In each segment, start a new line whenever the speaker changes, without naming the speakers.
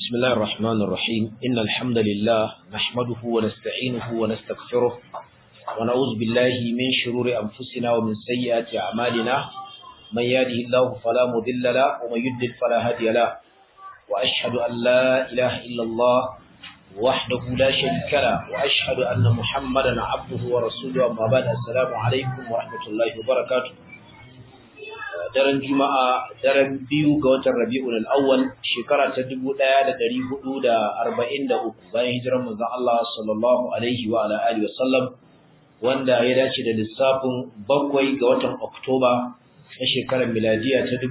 بسم الله الرحمن الرحيم إن الحمد لله نحمده ونستعينه ونستغفره ونعوذ بالله من شرور أنفسنا ومن سيئات أعمالنا من يهده الله فلا مضل له ومن يضلل فلا هادي له وأشهد أن لا إله إلا الله وحده لا شريك له وأشهد أن محمدا عبده ورسوله أما بعد السلام عليكم ورحمة الله وبركاته daren juma'a daren biyu ga watan rabi'ul awwal shekara ta 1443 bayan hijirar manzon Allah sallallahu alaihi wa ala alihi wasallam wanda ya dace da lissafin bakwai ga watan Oktoba na shekarar miladiya ta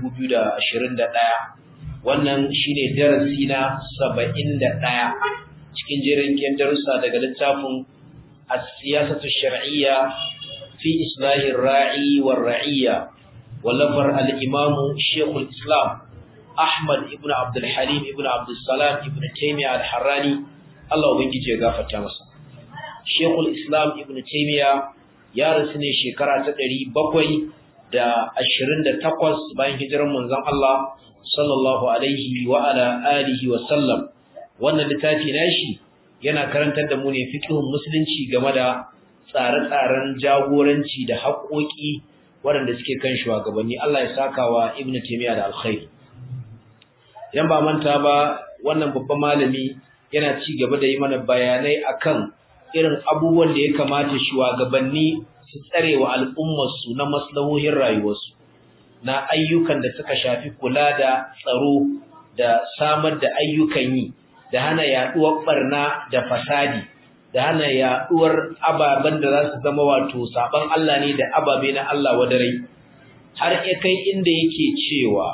2021 wannan shine darasi na 71 cikin jerin darussa daga littafin as-siyasatu shar'iyya fi islahi ar-ra'i war-ra'iyya ولفر الإمام شيخ الإسلام أحمد ابن عبد الحليم ابن عبد السلام ابن تيمية الحراني الله وبنجي جغافة تامسا شيخ الإسلام ابن تيمية يا رسني شكرا تدري بقوي da ashirin da takwas bayan hijirar manzon Allah sallallahu alaihi wa ala alihi wa sallam wannan littafi nashi yana karantar da mu ne fiqhun musulunci game da tsare-tsaren jagoranci da haƙoƙi waɗanda suke kan shugabanni Allah ya saka wa Ibn Taymiyyah da alkhairi idan ba manta ba wannan babban malami yana ci gaba da yi mana bayanai akan irin abubuwan da ya kamata shugabanni su tsare wa al'ummar su na maslahohin rayuwarsu na ayyukan da suka shafi kula da tsaro da samar da ayyukan yi da hana yaduwar barna da fasadi da hana yaduwar ababen da za su zama wato saban Allah ne da ababe na Allah wadarai har ya kai inda yake cewa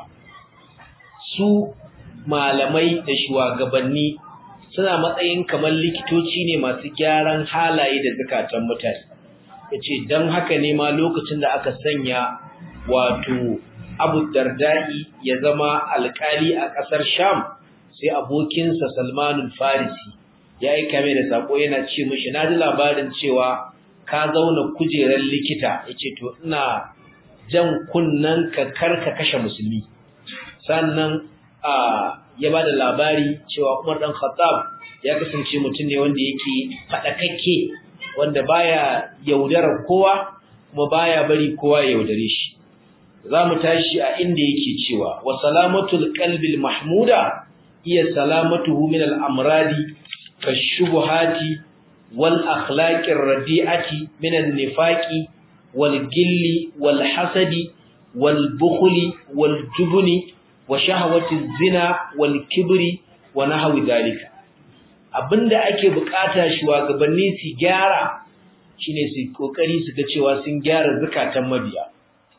su malamai da shugabanni suna matsayin kamar likitoci ne masu gyaran halaye da zakatan mutane yace dan haka ne ma lokacin da aka sanya wato Abu Dardai ya zama alkali a ƙasar Sham sai abokinsa Salmanul Farisi ya yi kame da sako yana ce mishi na ji labarin cewa ka zauna kujerar likita ya ce to ina jan kunnen ka karka kashe musulmi sannan a ya ba da labari cewa umar dan khattab ya kasance mutum ne wanda yake faɗakakke wanda baya yaudarar kowa kuma baya bari kowa ya yaudare shi za mu tashi a inda yake cewa wa salamatul qalbil mahmuda iya salamatuhu min al-amradi كالشبهات والأخلاق الرديئة من النفاق والجل والحسد والبخل والجبن وشهوة الزنا والكبر ونحو ذلك abinda ake bukata shugabanni su gyara shine su kokari su ga cewa sun gyara zakatan mabiya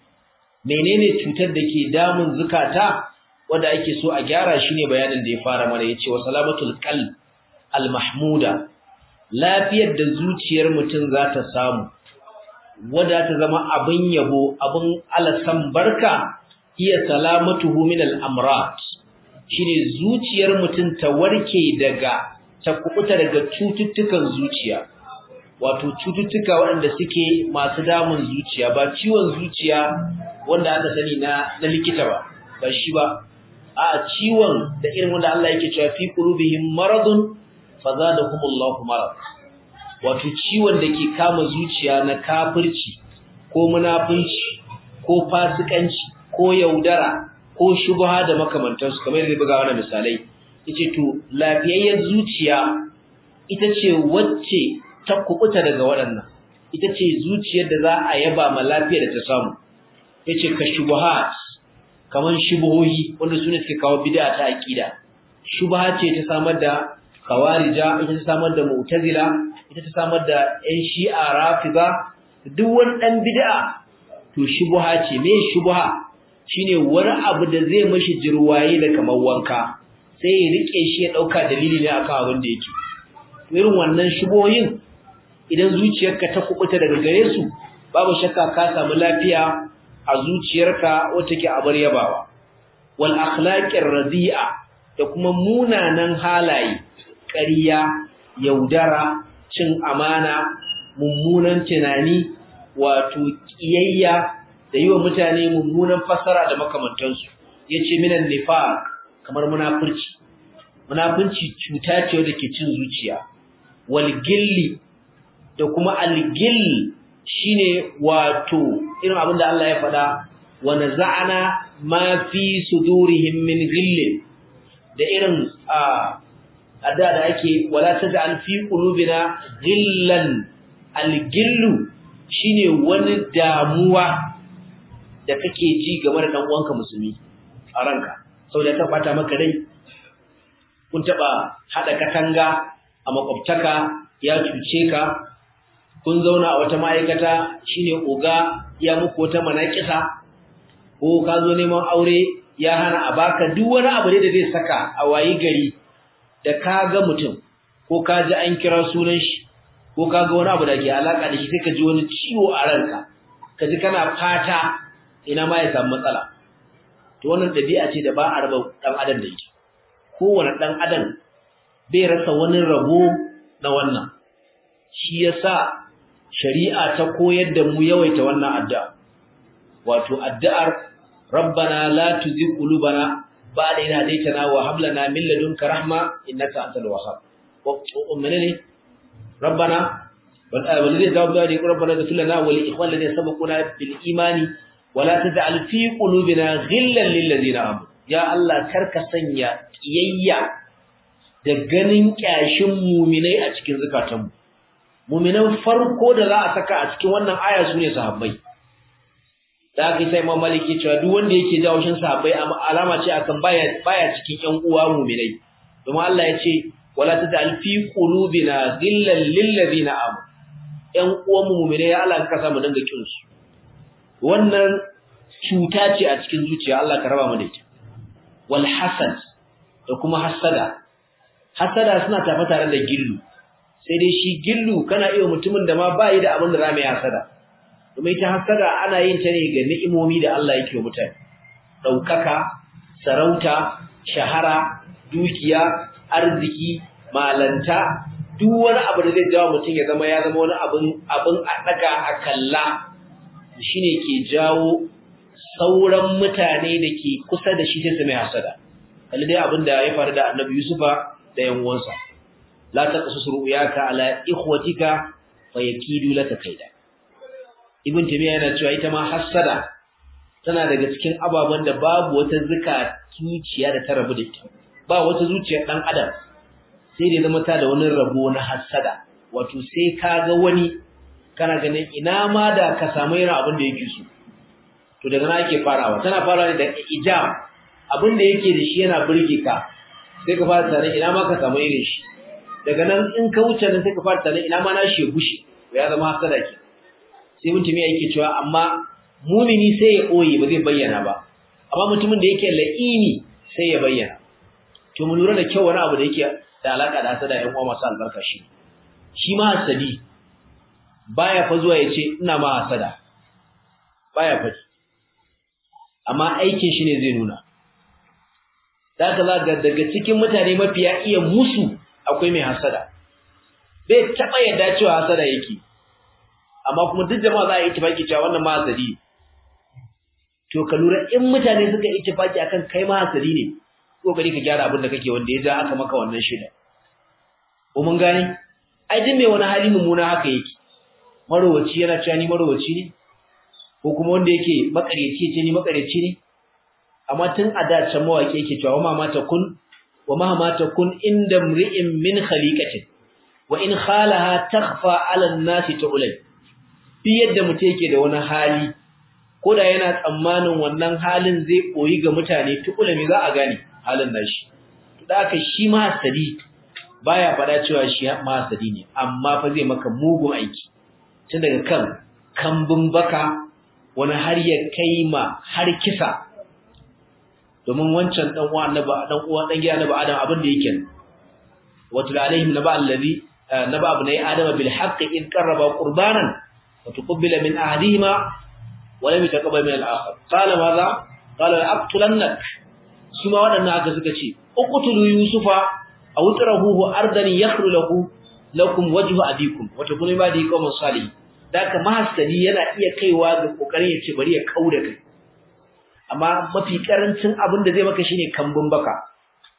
menene cutar da ke damun zakata wanda ake so a gyara shine bayanin da ya fara mana yace wa salamatul qalb al-mahmuda lafiyar da zuciyar mutum za ta samu wadda ta zama abin yabo abin alasan barka iya salamatuhu min al-amrat shine zuciyar mutum ta warke daga ta kubuta daga cututtukan zuciya wato cututtuka waɗanda suke masu damun zuciya ba ciwon zuciya wanda aka sani na na likita ba ba shi ba a ciwon da irin wanda Allah yake cewa fi qulubihim maradun fazadahumullahu marad wato ciwon da ke kama zuciya na kafirci ko munafunci ko fasikanci ko yaudara ko shubha da makamantansu kamar yadda buga wannan misalai yace to lafiyayyar zuciya ita ce wacce ta kubuta daga waɗannan ita ce zuciyar da za a yaba ma lafiyar da ta samu yace ka shubuhat kaman shubuhohi wanda sune suke kawo bid'a ta aqida shubha ce ta samar da kawarija ita ta samar da mu'tazila ita ta samar da ƴan shi'a rafiza duk wani dan bid'a to shubha ce me shubha shine wani abu da zai mashi jirwaye da kamar wanka sai ya rike shi ya dauka dalili ne akan abin da yake irin wannan shubohin idan zuciyarka ta kubuta daga gare su babu shakka ka samu lafiya a zuciyarka wacce ke abar yabawa wal akhlaqir radi'a da kuma munanan halaye ƙarya, yaudara, cin amana, mummunan tunani, wato ƙiyayya da yi wa mutane mummunan fasara da makamantansu. Ya ce minan nifaq kamar munafurci, munafunci cuta ce da ke cin zuciya wal gilli da kuma algil shine wato irin abin da Allah ya faɗa wa naza'ana ma fi sudurihim min ghillin da irin adda da ake wala taj'al fi qulubina ghillan algillu shine wani damuwa da kake ji game da dan uwanka musulmi a ranka saboda ta bata maka rai kun taba hada katanga a makwabtaka ya cuce ka kun zauna a wata ma'aikata shine oga ya muku wata manakisa ko ka zo neman aure ya hana a baka duk wani abu da zai saka a wayi gari da ka ga mutum ko ka ji an kira sunan shi ko ka ga wani abu da ke alaka da shi sai ka ji wani ciwo a ranka ka ji kana fata ina ma ya samu matsala to wannan dabi'a ce da ba a raba dan adam da ita kowane dan adam bai rasa wani rabo na wannan shi yasa shari'a ta koyar da mu yawaita wannan addu'a wato addu'ar rabbana la tuzigh qulubana ba'da idh hadaytana wa hab lana min ladunka rahma innaka antal wahhab wa menene rabbana والذي جاوب ذلك ربنا اغفر لنا ولإخوان الذين سبقونا بالإيمان ولا تجعل في قلوبنا غلا للذين آمنوا يا الله كرك sanya kiyayya da ganin kyashin muminai a cikin zakatanmu muminan farko da za a saka a cikin wannan aya sune sahabbai da aka sai Imam Maliki cewa duk wanda yake jawo shin sahabbai alama ce akan baya baya cikin ƴan uwa muminai domin Allah ya ce wala taj'al fi qulubina ghillan lil ladina amanu ƴan uwan muminai ya Allah ka sa mu dinga kin su wannan cuta ce a cikin zuciya Allah ka raba mu da ita wal hasad da kuma hasada hasada suna tafa tare da gillu sai dai shi gillu kana iya mutumin da ma bai da abin da zamu yi hasada kuma ita hasada ana yin ta ne ga ni'imomi da Allah yake wa mutane daukaka sarauta shahara dukiya arziki malanta duk wani abu da zai jawo mutum ya zama ya zama wani abin abin a daga a kalla shine ke jawo sauran mutane da ke kusa da shi sai su mai hasada kalli dai abin da ya faru da Annabi Yusufa da yan uwansa la taqsus ru'yaka ala ikhwatika fayakidu laka kaida ibn tamiya yana cewa ita ma hasada tana daga cikin ababen da babu wata zuka zuciya da ta rabu da ita ba wata zuciyar dan adam sai da zama ta da wani rabo na hasada wato sai ka ga wani kana ganin ina ma da ka samu irin abin da yake so to daga nan ake farawa tana farawa ne da ijab abin da yake da shi yana burge ka sai ka fara tare ina ma ka samu irin shi daga nan in ka wuce nan sai ka fara tare ina ma na shi gushe ya zama hasada ke sai mutum yake cewa amma mumini sai ya koyi ba zai bayyana ba amma mutumin da yake la'ini sai ya bayyana to mu lura da kyau wani abu da yake da alaka da hasada ƴan uwa masu albarka shi shi ma hasadi baya fa zuwa yace ina ma hasada baya faɗi amma aikin shi ne zai nuna zaka ga daga cikin mutane mafiya iya musu akwai mai hasada bai taba yadda cewa hasada yake amma kuma duk jama'a za a yi tafaki cewa wannan ma hasadi to ka lura in mutane suka yi tafaki akan kai ma hasadi ne kokari ka gyara abin da kake wanda ya ja aka maka wannan shida ko mun gane ai duk mai wani hali mummuna haka yake marowaci yana cewa ni marowaci ne ko kuma wanda yake makareci ce ni makareci ne amma tun a da can mawaki yake cewa wa mata kun wa ma mata kun inda mri'in min khaliqatin wa in khalaha takhfa 'ala an-nasi tu'lay bi yadda mutum yake da wani hali ko da yana tsammanin wannan halin zai koyi ga mutane tu'lami za a gane halin nashi to da haka shi ma hasadi baya fada cewa shi ma hasadi ne amma fa zai maka mugun aiki tun daga kan kambun baka wani har ya kai ma har kisa domin wancan dan uwa annabi dan uwa dan gida annabi adam abin da yake watul alaihim naba allazi naba ibn adam bil haqq in qarraba qurbanan wa tuqbila min ahadihima wa lam yataqabbal min al-akhar qala madha qala aqtulannak suma wadannan haka suka ce uqtulu yusufa aw tarahuhu ardan yakhlu lahu lakum wajhu abikum wa takunu ibadi qawman salihin daka mahasali yana iya kaiwa ga kokarin ya ce bari ya kauda kai amma mafi karancin abin da zai maka shine kambun baka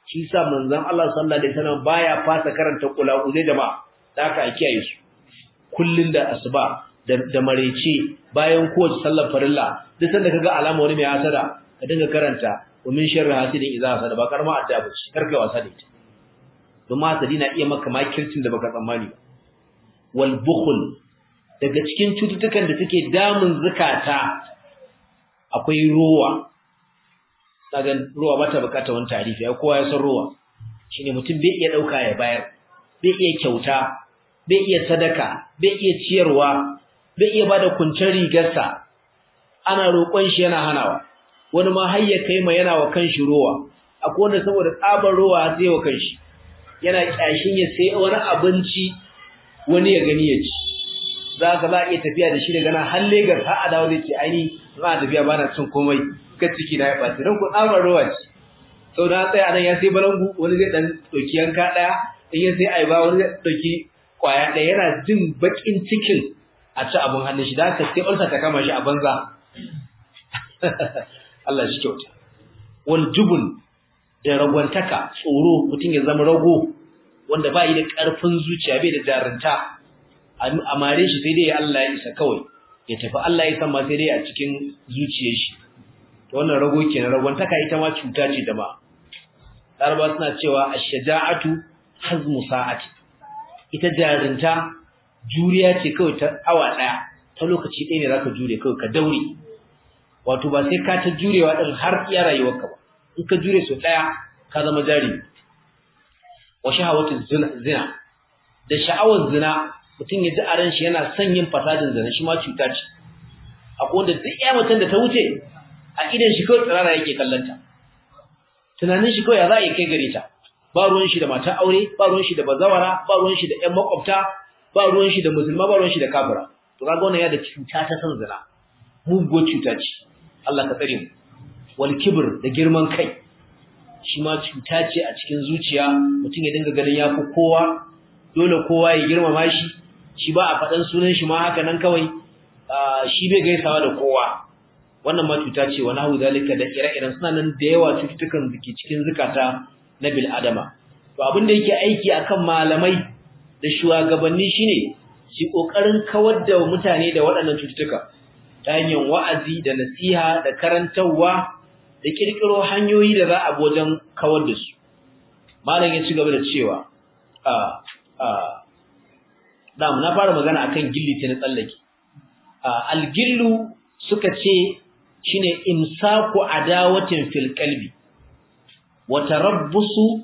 shi sa manzon Allah sallallahu alaihi wasallam baya fasa karanta kula uzai jama'a da haka a kiyaye su kullun da asuba da da marece bayan kowace sallar farilla duk sanda kaga alama wani mai hasada ka dinga karanta wa min sharri hasidin idza hasada ba karma adda ba ce karka wasa da ita don hasadi na iya maka makircin da baka tsammani ba wal bukhl daga cikin cututtukan da suke damun zakata akwai ruwa kaga ruwa bata bukata wani tarifi ai kowa ya san ruwa shine mutum bai iya dauka ya bayar bai iya kyauta bai iya sadaka bai iya ciyarwa bai iya bada kuncin rigarsa ana roƙon shi yana hanawa wani ma har ya kai ma yana wa kanshi ruwa akwai wanda saboda tsabar ruwa sai wa kanshi yana kyashin ya sai wani abinci wani ya gani ya ci za ka za a iya tafiya da shi daga nan har Legas har a dawo zai ce aini za a tafiya ba na cin komai ka ciki na ya ɓaci don ku tsamar ruwa ce sau da tsaya nan ya sai balangu wani zai ɗan ɗauki yanka ɗaya in ya sai aiba wani zai ɗauki ƙwaya ɗaya yana jin baƙin cikin a ci abin hannun shi da haka sai ɓarsa ta kama shi a banza Allah shi kyauta wal jubun da ragwantaka tsoro mutum ya zama rago wanda ba yi da ƙarfin zuciya bai da jarinta a mare shi sai dai Allah ya isa kawai ya tafi Allah ya san ma sai dai a cikin zuciyar shi to wannan rago kenan ragwantaka ita ma cuta ce da ba Laraba suna cewa ash-shaja'atu hazmu sa'ati ita jarinta juriya ce kawai ta awa daya ta lokaci ɗaya ne zaka jure kawai ka daure wato ba sai ka ta jurewa din har iya rayuwarka ba in ka jure so daya ka zama jari wa shahawatu zina da sha'awar zina mutum ya ji a ran shi yana son yin fasadin zina shi ma cuta ce akwai wanda duk ya mutum da ta wuce a idan shi kawai tsirara yake kallanta tunanin shi kawai ya za a yi kai gare ta ba ruwan shi da matan aure ba ruwan shi da bazawara ba ruwan shi da ƴan makwabta ba ruwan shi da musulma ba ruwan shi da kafira to kaga wannan ya da cuta ta san zina muguwar cuta ce Allah ka tsare mu wal kibr da girman kai shi ma cuta ce a cikin zuciya mutum ya dinga ganin yafi kowa dole kowa ya girmama shi shi ba a faɗan sunan shi ma haka nan kawai shi bai gaisawa da kowa wannan ma cuta ce wa nahu zalika da ire-iren suna nan da yawa cututtukan da ke cikin zukata na bil adama to abin da yake aiki akan malamai da shugabanni shine su kokarin kawar da mutane da waɗannan cututtuka ta hanyar wa'azi da nasiha da karantarwa da kirkiro hanyoyi da za a bi wajen kawar da su malam ya ci gaba da cewa a a dam na fara magana akan gilli ta na tsallake algillu suka ce shine imsaku adawatin fil qalbi wa tarabbusu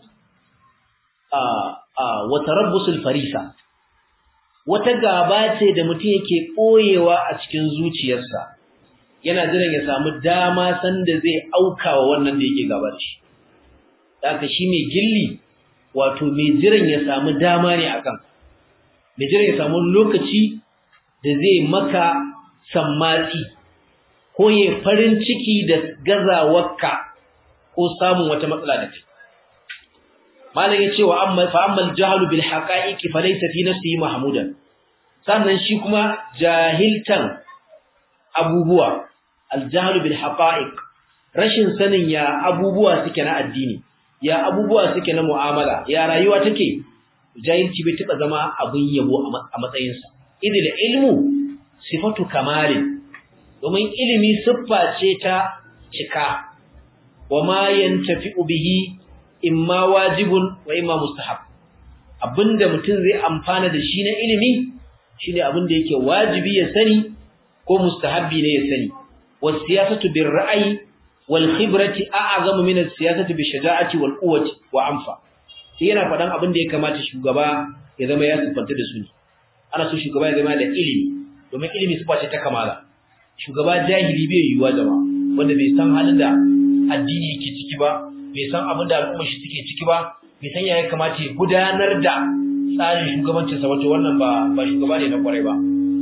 wa tarabbusul farisa wata gaba ce da mutum yake koyewa a cikin zuciyarsa yana jiran ya samu dama sanda zai aukawa wannan da yake gaba da shi haka shi mai gilli wato mai jiran ya samu dama ne akan mai jiran ya samu lokaci da zai maka sammatsi ko ya farin ciki da gazawarka ko samun wata matsala da kai malam ya ce wa amma fa amma al-jahlu bil haqa'iqi fa laysa fi nafsihi mahmudan sannan shi kuma jahiltan abubuwa al-jahlu bil haqa'iq rashin sanin ya abubuwa suke na addini ya abubuwa suke na mu'amala ya rayuwa take jahilci bai taba zama abin yabo a matsayinsa idil ilmu sifatu kamalin domin ilimi siffa ce ta cika wa ma yantafi'u bihi imma wajibun wa imma mustahab abinda mutum zai amfana da shi na ilimi shine abinda yake wajibi ya sani ko mustahabbi ne ya sani was siyasatu bir ra'yi wal khibrati a'zamu min as siyasati bi shaja'ati wal quwwati wa anfa sai yana fadan abinda ya kamata shugaba ya zama ya sifanta da su ne ana so shugaba ya zama da ilimi domin ilimi sifa ce ta kamala shugaba jahili bai yiwuwa jama'a wanda bai san halin da addini yake ciki ba bai san abin da al'ummar shi suke ciki ba bai san yaya kamata ya gudanar da tsarin shugabancin sa wato wannan ba ba shugaba ne na kwarai ba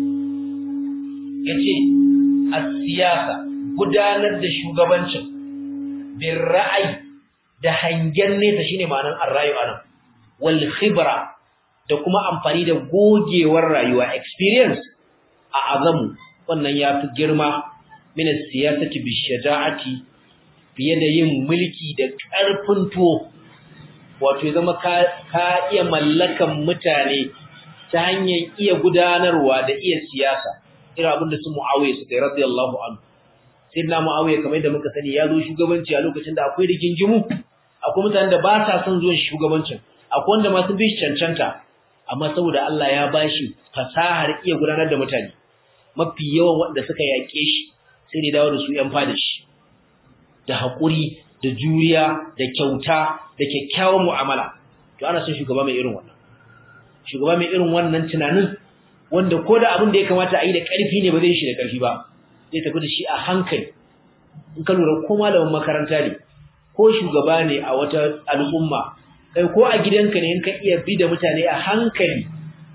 yace as-siyasa gudanar da shugabancin bin ra'ayi da hangen nesa shine ma'anar ar-rayu anan wal khibra da kuma amfani da gogewar rayuwa experience a azamu wannan yafi girma min as-siyasati bi shaja'ati fiye da yin mulki da ƙarfin tuwo wato ya zama ka, ka iya mallakan mutane ta hanyar iya gudanarwa da iya siyasa irin abin da su Muawiya suka yi radiyallahu anhu sayyidina Muawiya kamar yadda muka sani ya zo shugabanci a lokacin da akwai rigingimu akwai mutanen da ba sa son zuwan shugabancin akwai wanda ma sun bi shi cancanta amma saboda Allah ya bashi fasahar iya gudanar da mutane mafi yawan wanda suka yaƙe shi sai ne dawo da su ‘yan fada shi da haƙuri da juriya da kyauta da kyakkyawan mu'amala to ana son shugaba mai irin wannan shugaba mai irin wannan tunanin wanda ko da abin da ya kamata a yi da ƙarfi ne ba zai shi da ƙarfi ba zai tafi da shi a hankali in ka lura ko malamin makaranta ne ko shugaba ne a wata al'umma kai ko a gidanka ne in ka iya bi da mutane a hankali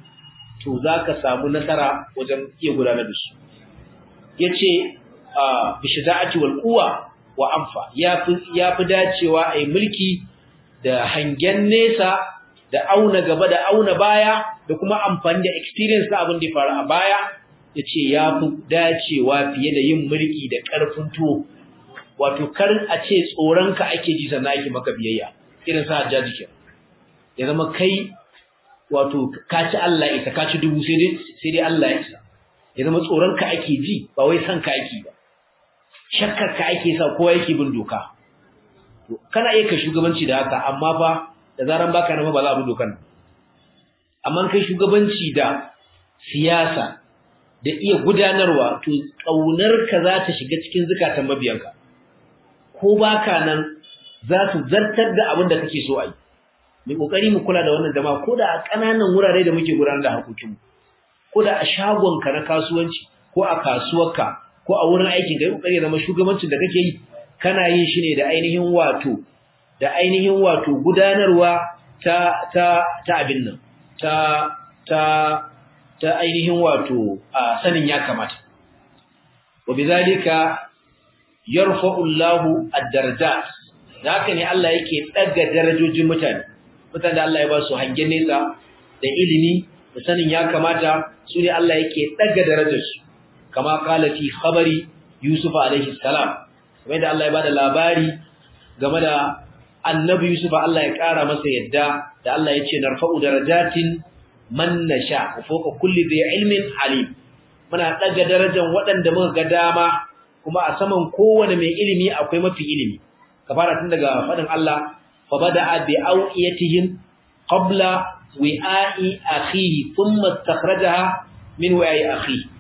to za ka samu nasara wajen iya gudanar da su ya ce bishida'ati wal quwa wa anfa yafi yafi dacewa ai mulki da hangen nesa da auna gaba da auna baya da kuma amfani da experience na abin da ya faru a baya yace yafi dacewa fiye da yin mulki da karfin tuwo wato kar a ce tsoronka ake ji sannan ake maka biyayya irin sa hajjaji ke ya zama kai wato ka ci Allah isa ka ci dubu sai dai sai dai Allah ya isa ya zama tsoronka ake ji ba wai san ka ake ba shakkar ka ake sa kowa yake bin doka to kana iya ka shugabanci da haka amma fa da zaran baka nan ba za a bi dokan amma kai shugabanci da siyasa da iya gudanarwa to kaunar ka za ta shiga cikin zukatan mabiyanka ko baka nan za su zartar da abin da kake so a yi mai kokari mu kula da wannan jama'a ko da a ƙananan wurare da muke gudanar da harkokinmu ko da a shagonka na kasuwanci ko a kasuwarka ko a wurin aikin kai kokari zama shugabancin da kake yi kana yin shi ne da ainihin wato da ainihin wato gudanarwa ta ta ta abin nan ta ta ta ainihin wato a sanin ya kamata wa bizalika yarfa'u Allahu ad-darajat haka ne Allah yake daga darajojin mutane mutane da Allah ya ba su hangen nesa da ilimi da sanin ya kamata su ne Allah yake daga darajarsu kama kala fi khabari Yusuf alaihi salam kamar da Allah ya bada labari game da annabi Yusuf Allah ya kara masa yadda da Allah ya ce narfa'u darajatin man nasha wa fawqa kulli dhi ilmin alim muna daga darajar waɗanda muka ga dama kuma a saman kowane mai ilimi akwai mafi ilimi ka fara tun daga faɗin Allah fa bada'a bi awiyatihim qabla wi'a'i akhihi thumma istakhrajaha min wi'a'i akhihi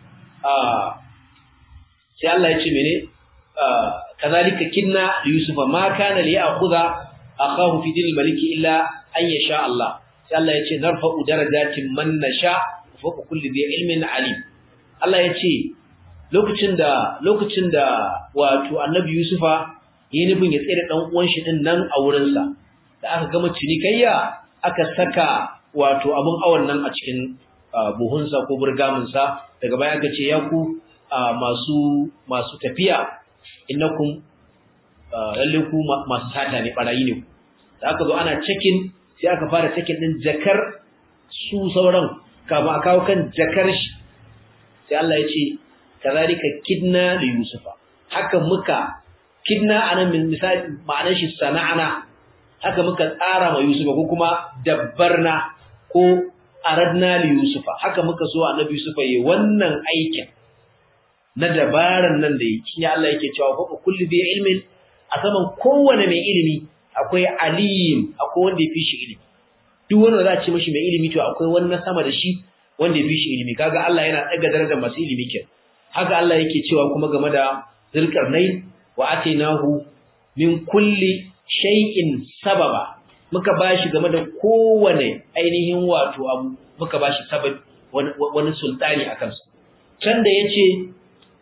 sai Allah ya ce mene kazalika kinna yusufa ma kana li ya'khudha akahu fi dil maliki illa an yasha Allah sai Allah ya ce narfa'u darajatin man nasha fawqa kulli dhi ilmin alim Allah ya ce lokacin da lokacin da wato annabi yusufa yayin nufin ya tsere dan uwan shi din nan a wurin sa da aka gama cinikayya aka saka wato abun awan nan a cikin buhunsa ko burgaminsa daga baya aka ce ya ku masu masu tafiya innakum lalle ku masu sata ne barayi ne da aka zo ana checking sai aka fara checking din jakar su sauran kama a kawo kan jakar shi sai Allah ya ce kazalika kidna li yusufa haka muka kidna anan min misali ma'anar shi sana'ana haka muka tsara ma yusufa ko kuma dabbarna ko aradna li yusufa haka muka so annabi yusufa yi wannan aikin na dabaran nan da yake shine Allah yake cewa fa kullu bi ilmin a saman kowane mai ilimi akwai alim akwai wanda ya fi shi ilimi duk wanda za a ce mishi mai ilimi to akwai wani na sama da shi wanda ya fi shi ilimi kaga Allah yana daga darajar masu ilimi ke haka Allah yake cewa kuma game da zulkarnain wa atainahu min kulli shay'in sababa muka bashi game da kowane ainihin wato abu muka bashi sabab wani sultani akan sa can da yace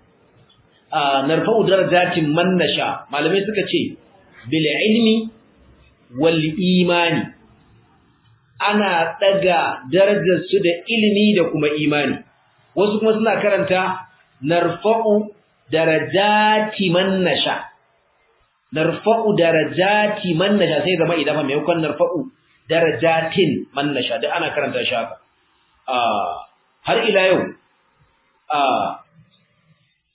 narfa'u darajatin man nasha malamai suka ce bil ilmi wal imani ana daga darajar su da ilimi da kuma imani wasu kuma suna karanta narfa'u darajati man nasha narfa'u darajati man nasha sai zama idan fa maimakon narfa'u darajatin man nasha da ana karanta shi haka har ila yau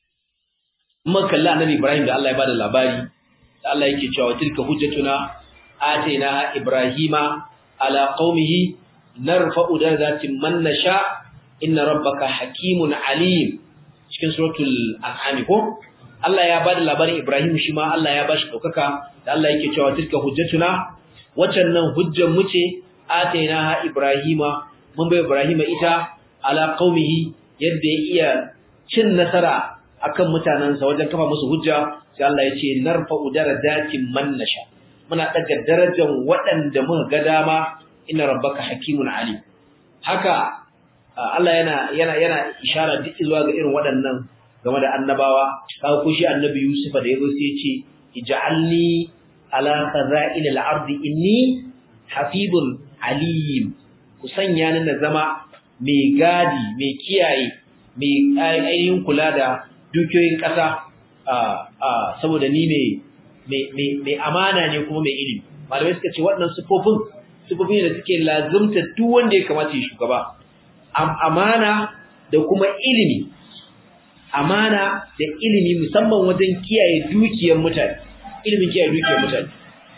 mun kalla annabi Ibrahim da Allah ya bada labari da Allah yake cewa tilka hujjatuna atayna ibrahima ala qaumihi narfa'u darajatin man nasha inna rabbaka hakimun alim cikin suratul an'am ko Allah ya bada labarin Ibrahim shi ma Allah ya bashi daukaka da Allah yake cewa tilka hujjatuna waccan nan hujjar mu ce ataina Ibrahima mun bai Ibrahima ita ala qaumihi yadda ya iya cin nasara akan mutanansa wajen kafa musu hujja sai Allah ya ce narfa'u darajatin man nasha muna daga darajar waɗanda muka ga dama inna rabbaka hakimun alim haka Allah yana yana yana ishara duk zuwa ga irin waɗannan game da annabawa kaga ko shi annabi Yusuf da yazo sai ya ce ij'alni ala khaza'il al-ardi inni hafizun alim ku sanya ni na zama mai gadi mai kiyaye mai ainihin kula da dukiyoyin ƙasa saboda ni mai amana ne kuma mai ilimi malamai suka ce waɗannan sufofin sufofin da suke lazumta duk wanda ya kamata ya shugaba amana da kuma ilimi amana da ilimi musamman wajen kiyaye dukiyar mutane ilimin kiyaye dukiyar mutane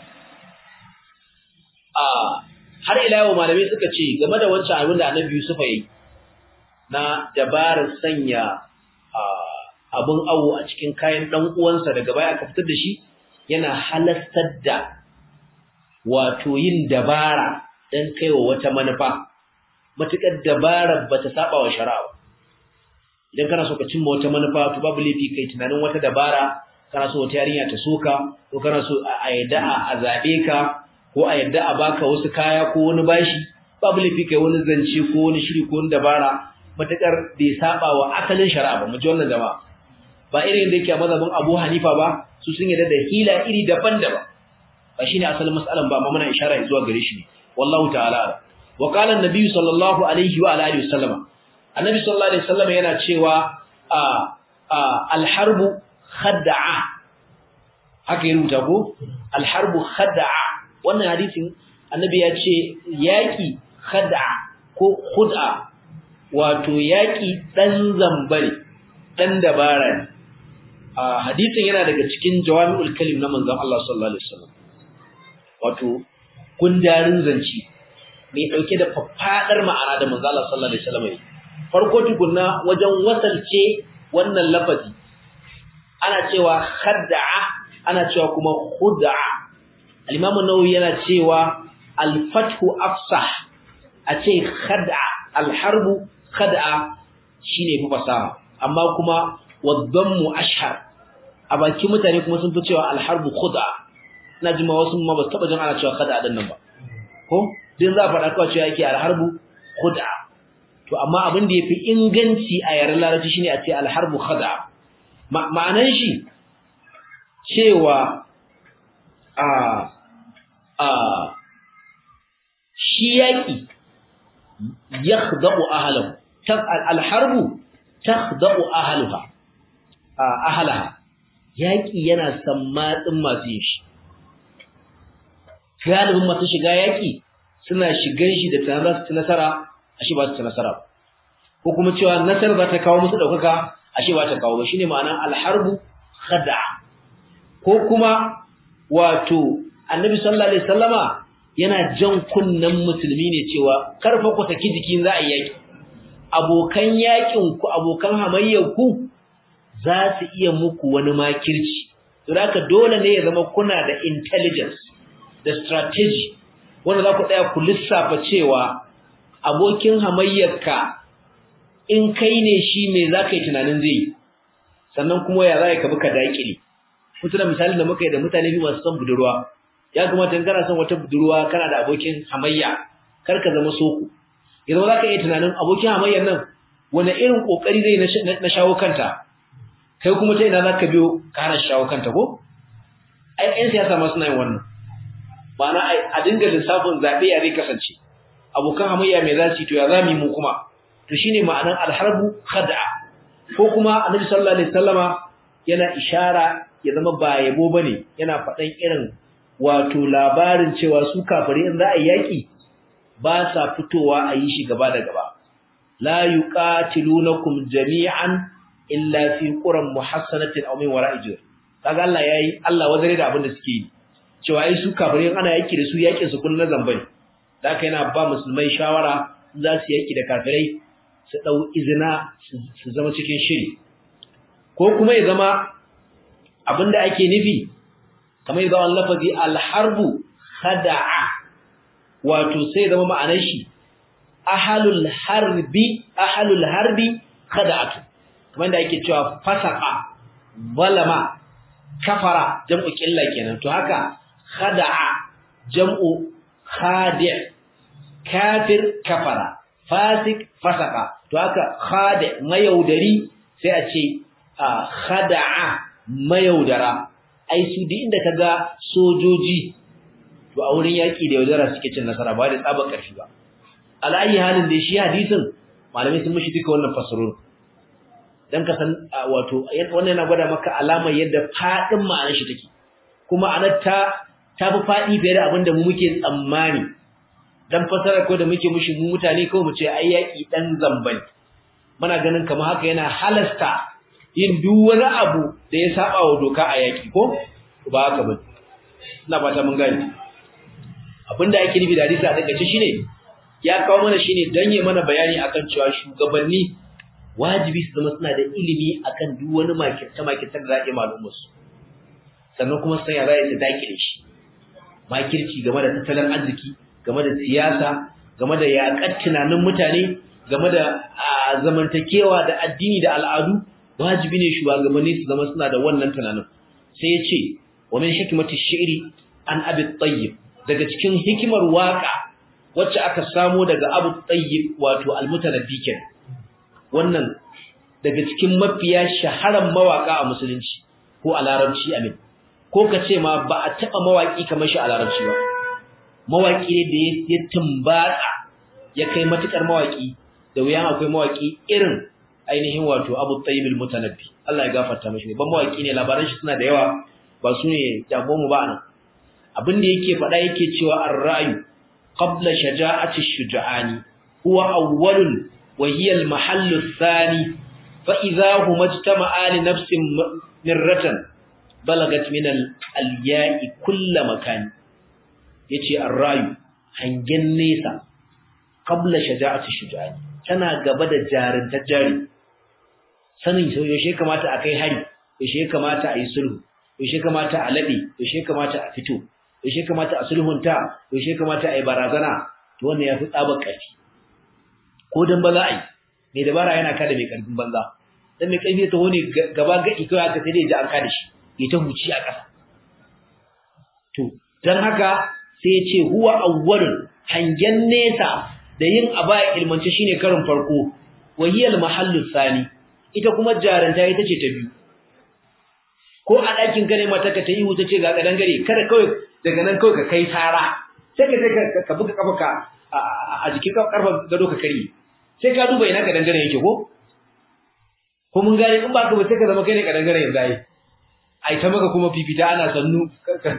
har ila yau malamai suka ce game da wancan abin da annabi Yusuf yayi na dabarar sanya abin awo a cikin kayan dan uwansa daga baya aka fitar da shi yana halastar da wato yin dabara dan kaiwa wata manufa matukar dabarar bata saba wa shari'a idan kana so ka cimma wata manufa to babu laifi kai tunanin wata dabara kana so wata yarinya ta soka ko kana so a yadda a zabe ka ko a yadda a baka wasu kaya ko wani bashi babu laifi kai wani zance ko wani shiri ko wani dabara matakar bai saba wa asalin shari'a ba mu ji wannan jama'a ba irin da yake a mazhabin Abu Hanifa ba su sun yarda da hila iri daban-daban ba shine asalin mas'alan ba amma muna ishara zuwa gare shi ne wallahu ta'ala wa qala an-nabi sallallahu alaihi wa alihi wasallama annabi sallallahu alaihi wasallam yana cewa a al-harbu khad'a haka ya rubuta ko al-harbu khad'a wannan hadisin annabi ya ce yaki khad'a ko khud'a wato yaki dan zambare dan dabara ne a hadisin yana daga cikin jawami'ul kalim na manzon Allah sallallahu alaihi wasallam wato gundarin zanci mai dauke da faffadar ma'ana da manzon Allah sallallahu alaihi wasallam farko tukunna wajen wasalce wannan lafazi ana cewa khad'a ana cewa kuma khud'a al-imam an-nawawi yana cewa al-fathu afsah a ce khad'a al-harbu khad'a shine fi fasaha amma kuma wadhammu ashhar a baki mutane kuma sun fi cewa al-harbu khud'a ina jima wasu ma ba su taba jin ana cewa khad'a din nan ba ko din za a faɗa kawai cewa yake al-harbu khud'a to amma abin da yafi inganci a yaren larabci shine a ce al-harbu khad'a ma'anan shi cewa a a shi yaki yakhda'u ahlahu al-harbu takhda'u ahliha ahlaha yaki yana sammatsin masu yin shi galibin masu shiga yaki suna shigan shi da tunanin za su ci nasara ashe ba su ci nasara ko kuma cewa nasara za ta kawo musu ɗaukaka ashe ba ta kawo ba shine ma'anar alharbu khada ko kuma wato annabi sallallahu alaihi wasallama yana jan kunnen musulmi ne cewa karfa ku saki jiki za a yi yaki abokan yakin ku abokan hamayyar ku za su iya muku wani makirci to haka dole ne ya zama kuna da intelligence da strategy wanda za ku tsaya ku lissafa cewa abokin hamayyarka in kai ne shi me za ka yi tunanin zai yi sannan kuma ya za ka bi ka daƙile mutu da misalin da muka yi da mutane biyu masu son budurwa ya kamata in kana son wata budurwa kana da abokin hamayya kar ka zama soko yanzu za ka iya tunanin abokin hamayyar nan wani irin ƙoƙari zai na shawo kanta kai kuma ta ina za ka biyo ka hana shawo kanta ko ai 'yan siyasa ma suna yin wannan ma'ana a dinga lissafin zaɓe ya zai kasance abokan hamayya mai za su yi to ya za mu yi mu kuma to shine ma'anar alharbu khad'a ko kuma annabi sallallahu alaihi wasallama yana ishara ya zama ba yabo bane yana faɗan irin wato labarin cewa su kafirai in za a yaki ba sa fitowa a yi shi gaba da gaba la yuqatilunakum jami'an illa fi quran muhassanatin aw min wara'i jur kaga Allah yayi Allah wazare da abin da suke yi cewa ai su kafirai ana yaki da su yakin su kullun zamba ne da haka yana ba musulmai shawara za su yaki da kafirai su dau izina su zama cikin shiri ko kuma ya zama abinda ake nufi kamar yadda wannan lafazi al-harbu khada'a wato sai zama ma'anar shi ahalul harbi ahalul harbi khada'atu kamar da yake cewa fasaqa balama kafara jam'u qilla kenan to haka khada'a jam'u khadi' kafir kafara fasik fasaqa to haka khadi' mayaudari sai a ce khada'a mayaudara ai su duk inda kaga sojoji to a wurin yaki da yaudara suke cin nasara ba da tsaba karfi ba al'ayi halin da shi hadisin malamai sun mishi duka wannan fasarun dan ka san wato wannan yana gwada maka alamar yadda fadin ma'anar shi take kuma anar ta ta fi fadi fiye da abin da mu muke tsammani dan fasara ko da muke mushi mu mutane ko mu ce ai yaki dan zambani muna ganin kamar haka yana halasta yin duk wani abu da ya saba wa doka a yaki ko ba haka ba ina fata mun gani abinda ake nufi da hadisi a takaice shine ya kawo mana shine dan yi mana bayani akan cewa shugabanni wajibi su zama suna da ilimi akan duk wani makirta makirta da zaɓe malumar su sannan kuma sai ya zai su dakile shi makirci game da tattalin arziki game da siyasa game da yaƙar tunanin mutane game da zamantakewa da addini da al'adu wajibi ne shugabanni su zama suna da wannan tunanin sai ya ce wa min hikmati shi'ri an abi tayyib daga cikin hikimar waka wacce aka samo daga abu tayyib wato almutanabbi kenan wannan daga cikin mafiya shaharan mawaka a musulunci ko a larabci amin ko ka ce ma ba a taba mawaki kamar shi a larabci ba mawaki ne da ya tumbatsa ya kai matukar mawaki da wuyan akwai mawaki irin ainihin wato Abu Tayyib al-Mutanabbi Allah ya gafarta mashi ban mawaki ne labaran shi suna da yawa ba su ne jabo mu ba nan abin da yake faɗa yake cewa ar-ra'yu qabla shaja'ati ash-shuja'ani huwa awwalun wa hiya al-mahallu ath-thani fa idha huma ijtama'a li nafsin mirratan balagat min al-ya'i kull makan yace ar-ra'yu hangen nesa qabla shaja'ati ash-shuja'ani tana gaba da jarinta jari sanin yaushe kamata a kai hari yaushe kamata a yi sulhu yaushe kamata a labe yaushe kamata a fito yaushe kamata a sulhunta yaushe kamata a yi barazana to wannan yafi tsabar ƙarfi ko dan ba za a yi mai dabara yana kada mai ƙarfin banza dan mai ƙarfi ta wani gaba gadi kai aka sai dai ji an kada shi ya ta huci a ƙasa to dan haka sai ya ce huwa awwalun hangen nesa da yin aba ilmance shine karin farko wahiyal mahallu sani ita kuma jaranta ita ce ta biyu ko a ɗakin ka ne mata ka ta yi wuta ce ga kadan gare kada kawai daga nan kawai ka kai tara sai ka sai ka buga kafa a jikin karfa gado ka kare sai ka duba ina kadan gare yake ko ko mun gane in ba ka ba sai ka zama kai ne kadan gare yanzu ai ai ta maka kuma fifita ana sannu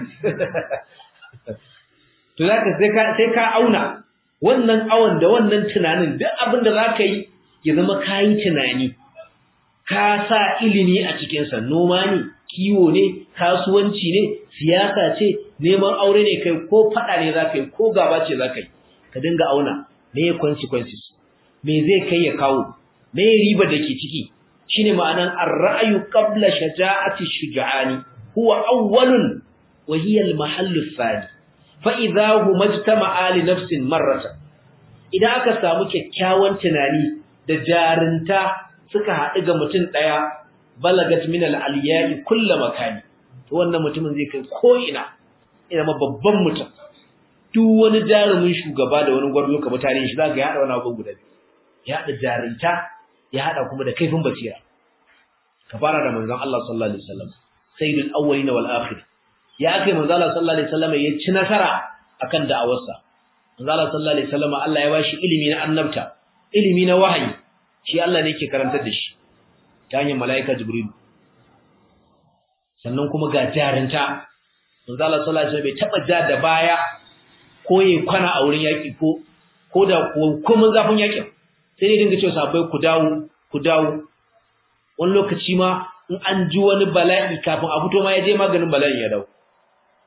to zaka sai ka sai ka auna wannan awon da wannan tunanin duk abin da zaka yi ya zama kayi tunani ka sa ilimi a cikin sa noma ne kiwo ne kasuwanci ne siyasa ce neman aure ne kai ko fada ne zaka yi ko gaba ce zaka yi ka dinga auna me consequences me zai kai ya kawo me riba dake ciki shine ma'anan ar-ra'yu qabla shaja'ati shuja'ani huwa awwalun wa hiya al-mahallu thani fa idha huma ijtama'a li nafsin marratan idan aka samu kyakkyawan tunani da jarinta suka haɗu ga mutum ɗaya balagat min al-aliya'i kullu makani to wannan mutumin zai kai ko ina ina ma babban mutum duk wani jarumin shugaba da wani gwarzo ka mutane shi zaka ya hada wani abu guda ya hada jarinta ya hada kuma da kaifin basira ka fara da manzon Allah sallallahu alaihi wasallam sayyidul awwalin wal akhir ya kai manzon Allah sallallahu alaihi wasallam ya ci nasara akan da'awarsa manzon Allah sallallahu alaihi wasallam Allah ya bashi ilimi na annabta ilimi na wahayi shi Allah ne yake karantar da shi ta hanyar malaika jibril sannan kuma ga jarinta manzon Allah sallallahu alaihi wasallam bai taba ja da baya ko yayi kwana a wurin yaki ko ko da ko mun zafin yakin sai dai dinga cewa sabai ku dawo ku dawo wani lokaci ma in an ji wani bala'i kafin a fito ma ya je maganin bala'in ya dawo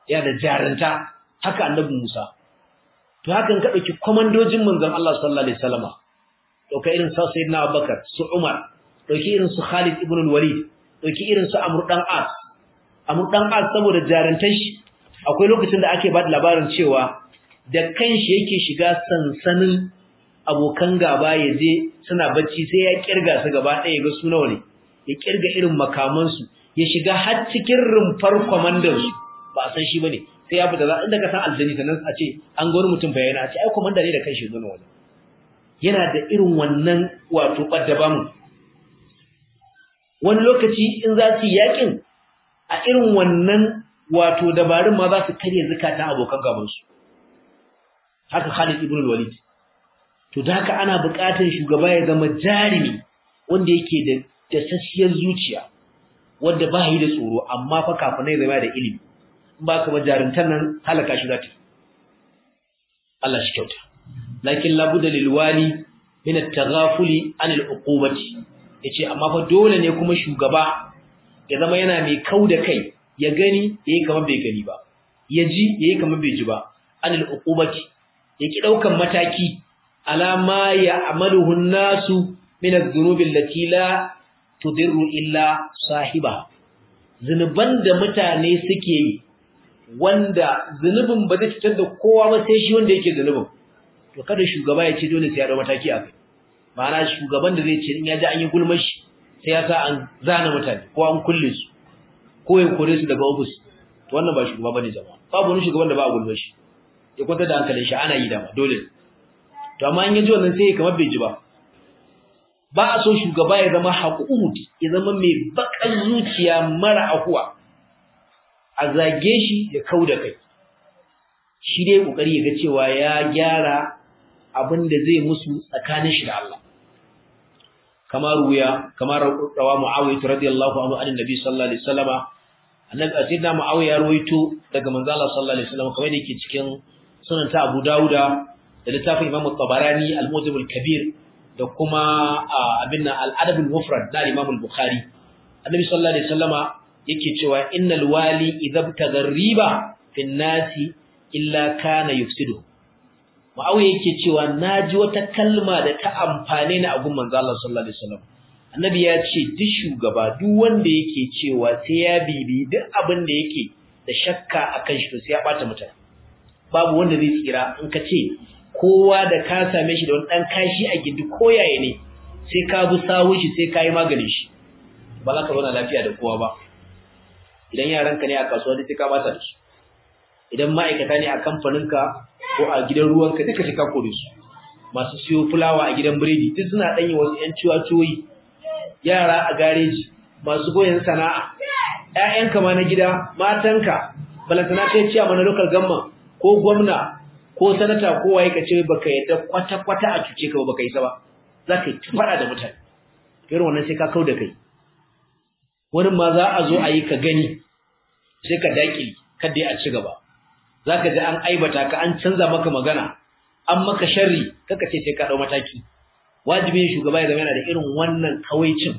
yana da jarunta haka annabi Musa to hakan ka dauki komandojin manzon Allah sallallahu alaihi wasallama dauka irin sa sayyidina Abubakar su Umar dauki irin su Khalid ibn al-Walid dauki irin su Amr dan As Amr dan As saboda jaruntar shi akwai lokacin da ake ba da labarin cewa da kanshi yake shiga sansanin abokan gaba ya je suna bacci sai ya kirga su gaba ɗaya ga su nawa ne ya kirga irin makamansu ya shiga har cikin rumfar kwamandan su ba a san shi bane sai ya fita za inda ka san aljani sannan a ce an ga wani mutum bayana a ce ai kwamanda ne da kanshi zo wani yana da irin wannan wato ɓadda bamu wani lokaci in za su yi yakin a irin wannan wato dabarun ma za su karya zukatan abokan gabansu haka Khalid ibn Walid to da haka ana buƙatar shugaba ya zama jarimi wanda yake da dasasshiyar zuciya wanda ba yi da tsoro amma fa kafin ya zama da ilimi in ba ka ba jarumtar nan halaka shi zata Allah shi kyauta lakin labuda lil wali min at-taghafuli an al-uqubati yace amma fa dole ne kuma shugaba ya zama yana mai kauda kai ya gani yayi kamar bai gani ba ya ji yayi kamar bai ji ba an al-uqubati yaki daukan mataki alama ya amaluhu nasu min adh-dhunubi allati la tudirru illa sahiba zinuban da mutane suke yi wanda zunubin ba zai cutar da kowa ba sai shi wanda yake zunubin to kada shugaba ya ce dole sai ya da mataki a kai ma'ana shugaban da zai ce in ya ji an yi gulmar shi sai ya sa an zana mutane ko an kulle su ko ya kore su daga ofis to wannan ba shugaba bane jama'a babu wani shugaban da ba a gulmar shi ya kwantar da hankalin shi ana yi dama dole to amma in ya ji wannan sai kamar bai ji ba ba a so shugaba ya zama haƙuƙut ya zama mai baƙar zuciya mara ahuwa a zage shi ya kau da kai shi dai ƙoƙari ya ga cewa ya gyara abin da zai musu tsakanin shi da Allah kamar ruya kamar rawa muawiya radiyallahu anhu an nabi sallallahu alaihi wasallama annabi sayyidina muawiya ya rawaito daga manzo Allah sallallahu alaihi wasallam kamar yake cikin sunan ta Abu Dawuda da littafin Imam Tabarani al-Mujam al-Kabir da kuma abin al-Adab al-Mufrad na Imam al-Bukhari annabi sallallahu alaihi wasallama yake cewa innal wali idza tagarriba fi nasi illa kana yufsidu Muawiya yake cewa naji wata kalma da ta amfane ni a gun manzo Allah sallallahu alaihi wasallam annabi ya ce duk shugaba duk wanda yake cewa sai ya bibi duk abin da yake da shakka akan shi to sai ya bata mutane babu wanda zai tsira in ka ce kowa da ka same shi da wani dan kashi a gindi koyaye ne sai ka bi sawun shi sai ka yi maganin shi ba za ka zauna lafiya da kowa ba idan yaranka ne a kasuwa sai ka bata da su idan ma'aikata ne a kamfaninka ko a gidan ruwanka duka sai ka kore su masu siyo fulawa a gidan biredi duk suna ɗanyi wasu ‘yan ciwa-ciwoyi yara a gareji masu goyon sana'a ‘ya'yanka ma na gida matanka balantana kai ciya mana local gamma ko gwamna ko sanata ko waye ka ce baka yadda kwata-kwata a cuce ka baka yi sa ba za ka yi faɗa da mutane irin wannan sai ka kau da kai wani ma za a zo a yi ka gani sai ka daƙili kada a ci gaba za ka ji an aibata ka an canza maka magana an maka sharri kaka ce sai ka ɗau mataki wajibin shugaba ya zama yana da irin wannan kawaicin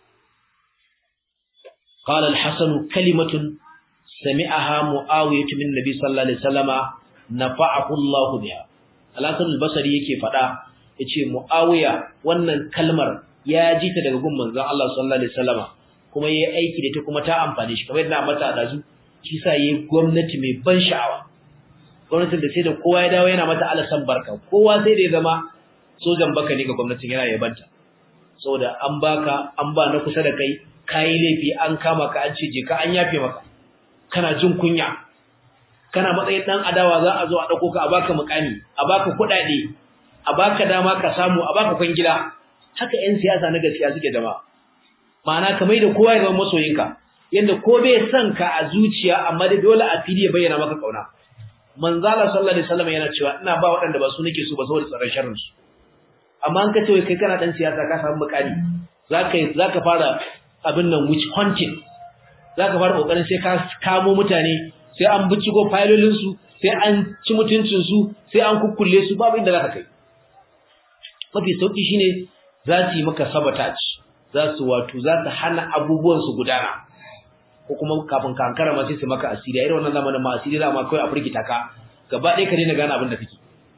قال الحسن كلمة سمعها معاوية من النبي صلى الله عليه وسلم نفعه الله بها الحسن البصري yake fada yace Muawiya wannan kalmar ya ji ta daga gun manzon Allah sallallahu alaihi wasallama kuma yayi aiki da ta kuma ta amfane shi kamar yadda mata da su shi sa yayi gwamnati mai ban sha'awa gwamnatin da sai da kowa ya dawo yana mata alasan barka kowa sai da ya zama sojan baka ne ga gwamnatin yana yabanta saboda an baka an ba na kusa da kai kayi laifi an kama ka an ce je ka an yafe maka kana jin kunya kana matsayin dan adawa za a zo a dauko ka a baka mukami a baka kuɗaɗe a baka dama ka samu a baka kwangila haka yan siyasa na gaskiya suke jama'a ma'ana kamar da kowa ya zama masoyinka yanda ko bai son ka a zuciya amma da dole a fili ya bayyana maka kauna manzala sallallahu alaihi wasallam yana cewa ina ba waɗanda ba su nake so ba saboda tsaron sharrin su amma an ka ce kai kana dan siyasa ka samu mukami zaka zaka fara abin nan witch hunting zaka fara kokarin sai ka kamo mutane sai an binciko filolin su sai an ci mutuncin su sai an kukkulle su babu inda zaka kai mafi sauki shine za su yi maka sabotage za su wato za su hana abubuwan su gudana ko kuma kafin ka ankara ma sai su maka asiri a irin wannan zamanin ma asiri za ma kai a firgita ka gaba ɗaya ka daina gane abin da kake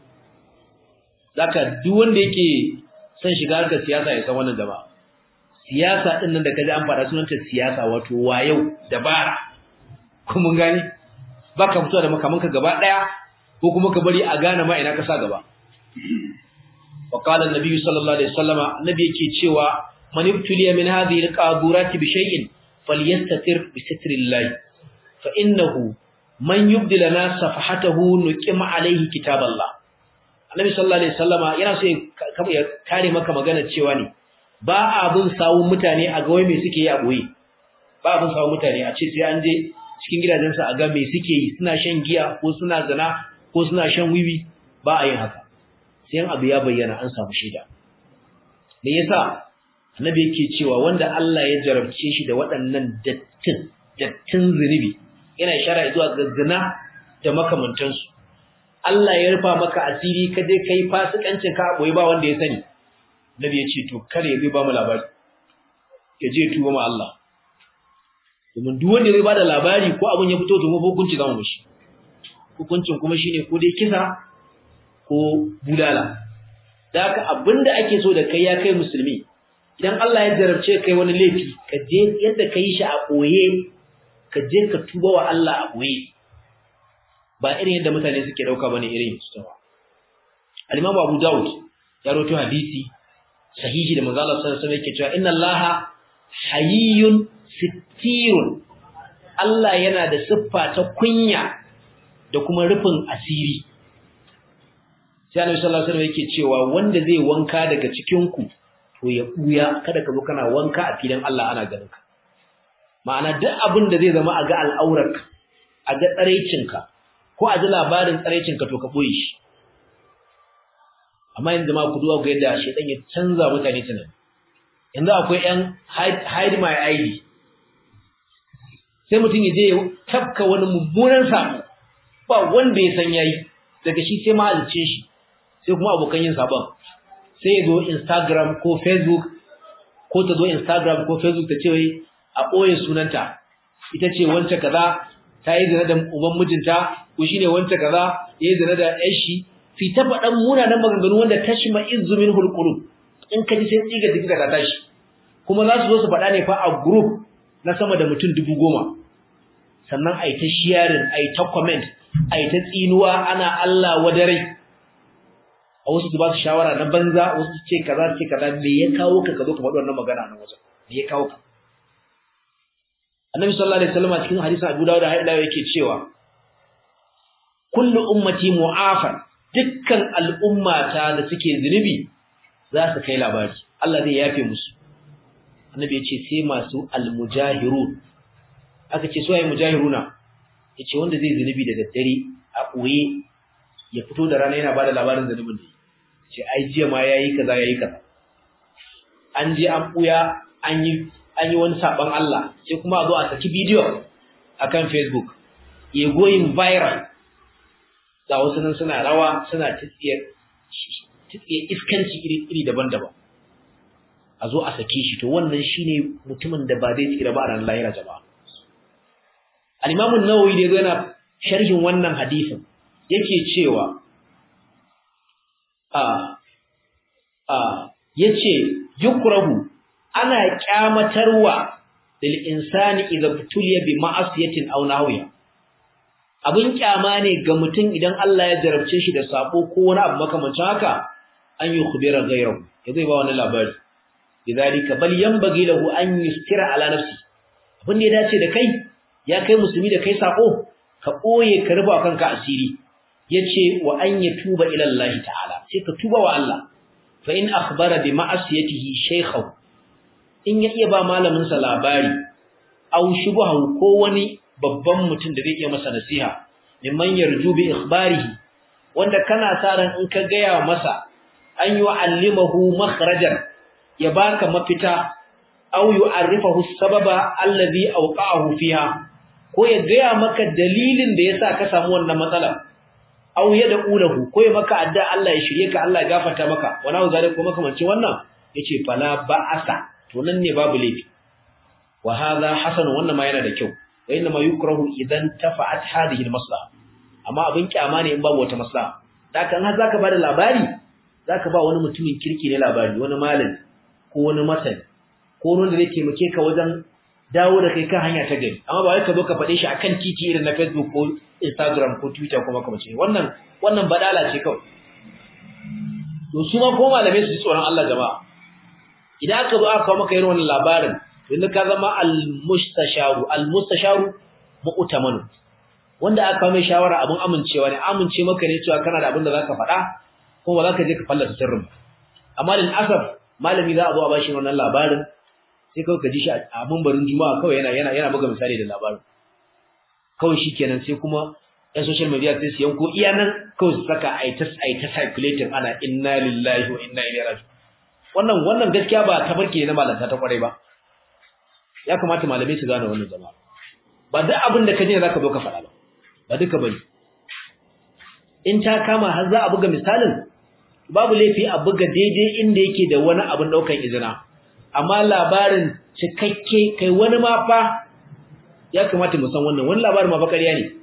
zaka duk wanda yake son shiga harkar siyasa ya san wannan jama'a siyasa din nan da kaji an fara sunanta siyasa wato wayau dabara ko mun gani baka fito da makamanka gaba daya ko kuma ka bari a gane ma ina ka sa gaba wa qala an-nabi sallallahu alaihi wasallama annabi yake cewa man ibtuliya min hadhihi al-qaburati bi shay'in falyastatir bi sitrillah fa innahu man yubdil lana safahatahu nuqima alayhi kitaballah annabi sallallahu alaihi wasallama yana so ya kare maka magana cewa ne ba abin sawun mutane a ga wai me suke yi a boye ba abin sawun mutane a ce sai an je cikin gidajensu a ga me suke yi suna shan giya ko suna zina ko suna shan wiwi ba a yin haka sai abu ya bayyana an samu shaida me yasa annabi yake cewa wanda Allah ya jarabce shi da waɗannan dattin dattin zunubi yana ishara zuwa ga zina da makamantansu Allah ya rufa maka asiri ka je kai fasikancin ka boye ba wanda ya sani Nabi ya ce to kare zai ba mu labari ya je tuba ma Allah domin duk wanda zai bada labari ko abun ya fito to mu hukunci zamu mishi hukuncin kuma shine ko dai kisa ko bulala da haka abinda ake so da kai ya kai musulmi idan Allah ya jarabce kai wani laifi ka je yadda kai shi a koye ka je ka tuba wa Allah a koye ba irin yadda mutane suke dauka bane irin su tawa al-Imam Abu Dawud ya rawaito hadisi sahihi da manzo Allah sallallahu alaihi wasallam yake cewa inna Allaha hayyun sittirun Allah yana da siffa ta kunya da kuma rufin asiri sai Annabi sallallahu alaihi wasallam yake cewa wanda zai wanka daga cikin ku to ya buya kada ka zo kana wanka a filin Allah ana ganin ka ma'ana duk abin da zai zama a ga al'aurarka a ga tsaraicinka ko a ji labarin tsaraicinka to ka boye shi amma yanzu ma ku duwa ga yadda shedan ya canza mutane tunani yanzu akwai yan hide my id sai mutum ya je ya tafka wani mummunan sabo ba wanda ya san yayi daga shi sai mahalicin shi sai kuma abokan yin sabon sai ya zo Instagram ko Facebook ko ta zo Instagram ko Facebook ta ce wai a ɓoye sunanta ita ce wance kaza ta yi zina da uban mijinta ko shine wance kaza ya yi zina da ƴan shi fi ta faɗan munanan maganganu wanda tashma izzu min hulqulub in ka ji sai tsiga tsiga ta tashi kuma za su zo su faɗa ne fa a group na sama da mutum dubu goma sannan a yi ta sharing a yi ta comment a yi ta tsinuwa ana Allah wadarai a wasu su ba su shawara na banza wasu su ce kaza ce kaza me ya kawo ka ka zo ka faɗi wannan magana nan wajen me ya kawo ka Annabi sallallahu alaihi wasallam a cikin hadisin Abu Dawud da yake cewa kullu ummati mu'afan dukkan al'ummata da suke zunubi za su kai labari Allah zai yafe musu Annabi ya ce sai masu almujahirun aka ce su ayi mujahiruna yace wanda zai zunubi da daddare a koye ya fito da rana yana bada labarin zunubin da ce ai jiya ma yayi kaza yayi kaza an je an buya an yi an yi wani saban Allah sai kuma a zo a saki bidiyo akan Facebook ya going viral ga wasu nan suna rawa suna tsiye tsiye iskanci iri iri daban-daban a zo a sake shi to wannan shine mutumin da ba zai tsira ba a ran lahira jama'a al-Imam an-Nawawi da yana sharhin wannan hadisin yake cewa a a yace yukrahu ana kyamatarwa lil insani idza tuliya bi ma'asiyatin aw nahwiha abin kyama ne ga mutum idan Allah ya jarabce shi da sabo ko wani abu makamancin haka an yi khubira ghayrahu ya zai ba wani labari lidhalika bal yanbaghi lahu an yustira ala nafsi abin da ya dace da kai ya kai musulmi da kai sako ka boye ka rufa kanka asiri yace wa an yatuba ila Allah ta'ala sai ka tuba wa Allah fa in akhbara bi ma'asiyatihi shaykhahu in ya iya ba malamin sa labari aw shubha ko wani babban mutum da zai iya masa nasiha mimman yarju bi ikhbarihi wanda kana sa ran in ka gaya masa an yu'allimahu makhrajan ya baka mafita aw yu'arrifahu sababa alladhi awqa'ahu fiha ko ya gaya maka dalilin da yasa ka samu wannan matsala aw yad'u lahu ko ya maka adda Allah ya shirye ka Allah ya gafarta maka wala zalika ko makamancin wannan yace fala ba'asa to nan ne babu laifi wa hadha hasan wannan ma yana da kyau wa inna ma yukrahu idan tafa'at hadhihi al-maslaha amma abin kyama ne in babu wata maslaha da kan har zaka bada labari zaka ba wani mutumin kirki ne labari wani malami ko wani masani ko wani da zai taimake ka wajen dawo da kai kan hanya ta gari amma ba wai ka zo ka faɗe shi akan titi irin na Facebook ko Instagram ko Twitter ko makamancin wannan wannan badala ce kawai to su ma ko malamai su ji tsoron Allah jama'a idan aka zo aka kawo maka irin wannan labarin yanzu ka zama al-mustasharu al-mustasharu mu'tamanu wanda aka kawo mai shawara abin amincewa ne amince maka ne cewa kana da abin da zaka faɗa ko ba zaka je ka fallasa sirrin amma lil asaf malami za a zo a bashi wannan labarin sai kawai ka ji shi a mambarin juma'a kawai yana yana yana buga misali da labarin kawai shikenan sai kuma ɗan social media sai su yanko iya nan kawai su saka a ta a ta circulating ana inna lillahi wa inna ilaihi raji'un wannan wannan gaskiya ba tabarki ne na malanta ta kwarai ba ya kamata malamai su gane wannan jama'a ba duk abin da ka ji zaka zo ka faɗa ba ba duka bane in ta kama har za a buga misalin babu laifi a buga daidai inda yake da wani abin daukan izina amma labarin cikakke kai wani ma fa ya kamata mu san wannan wani labarin ma fa ƙarya ne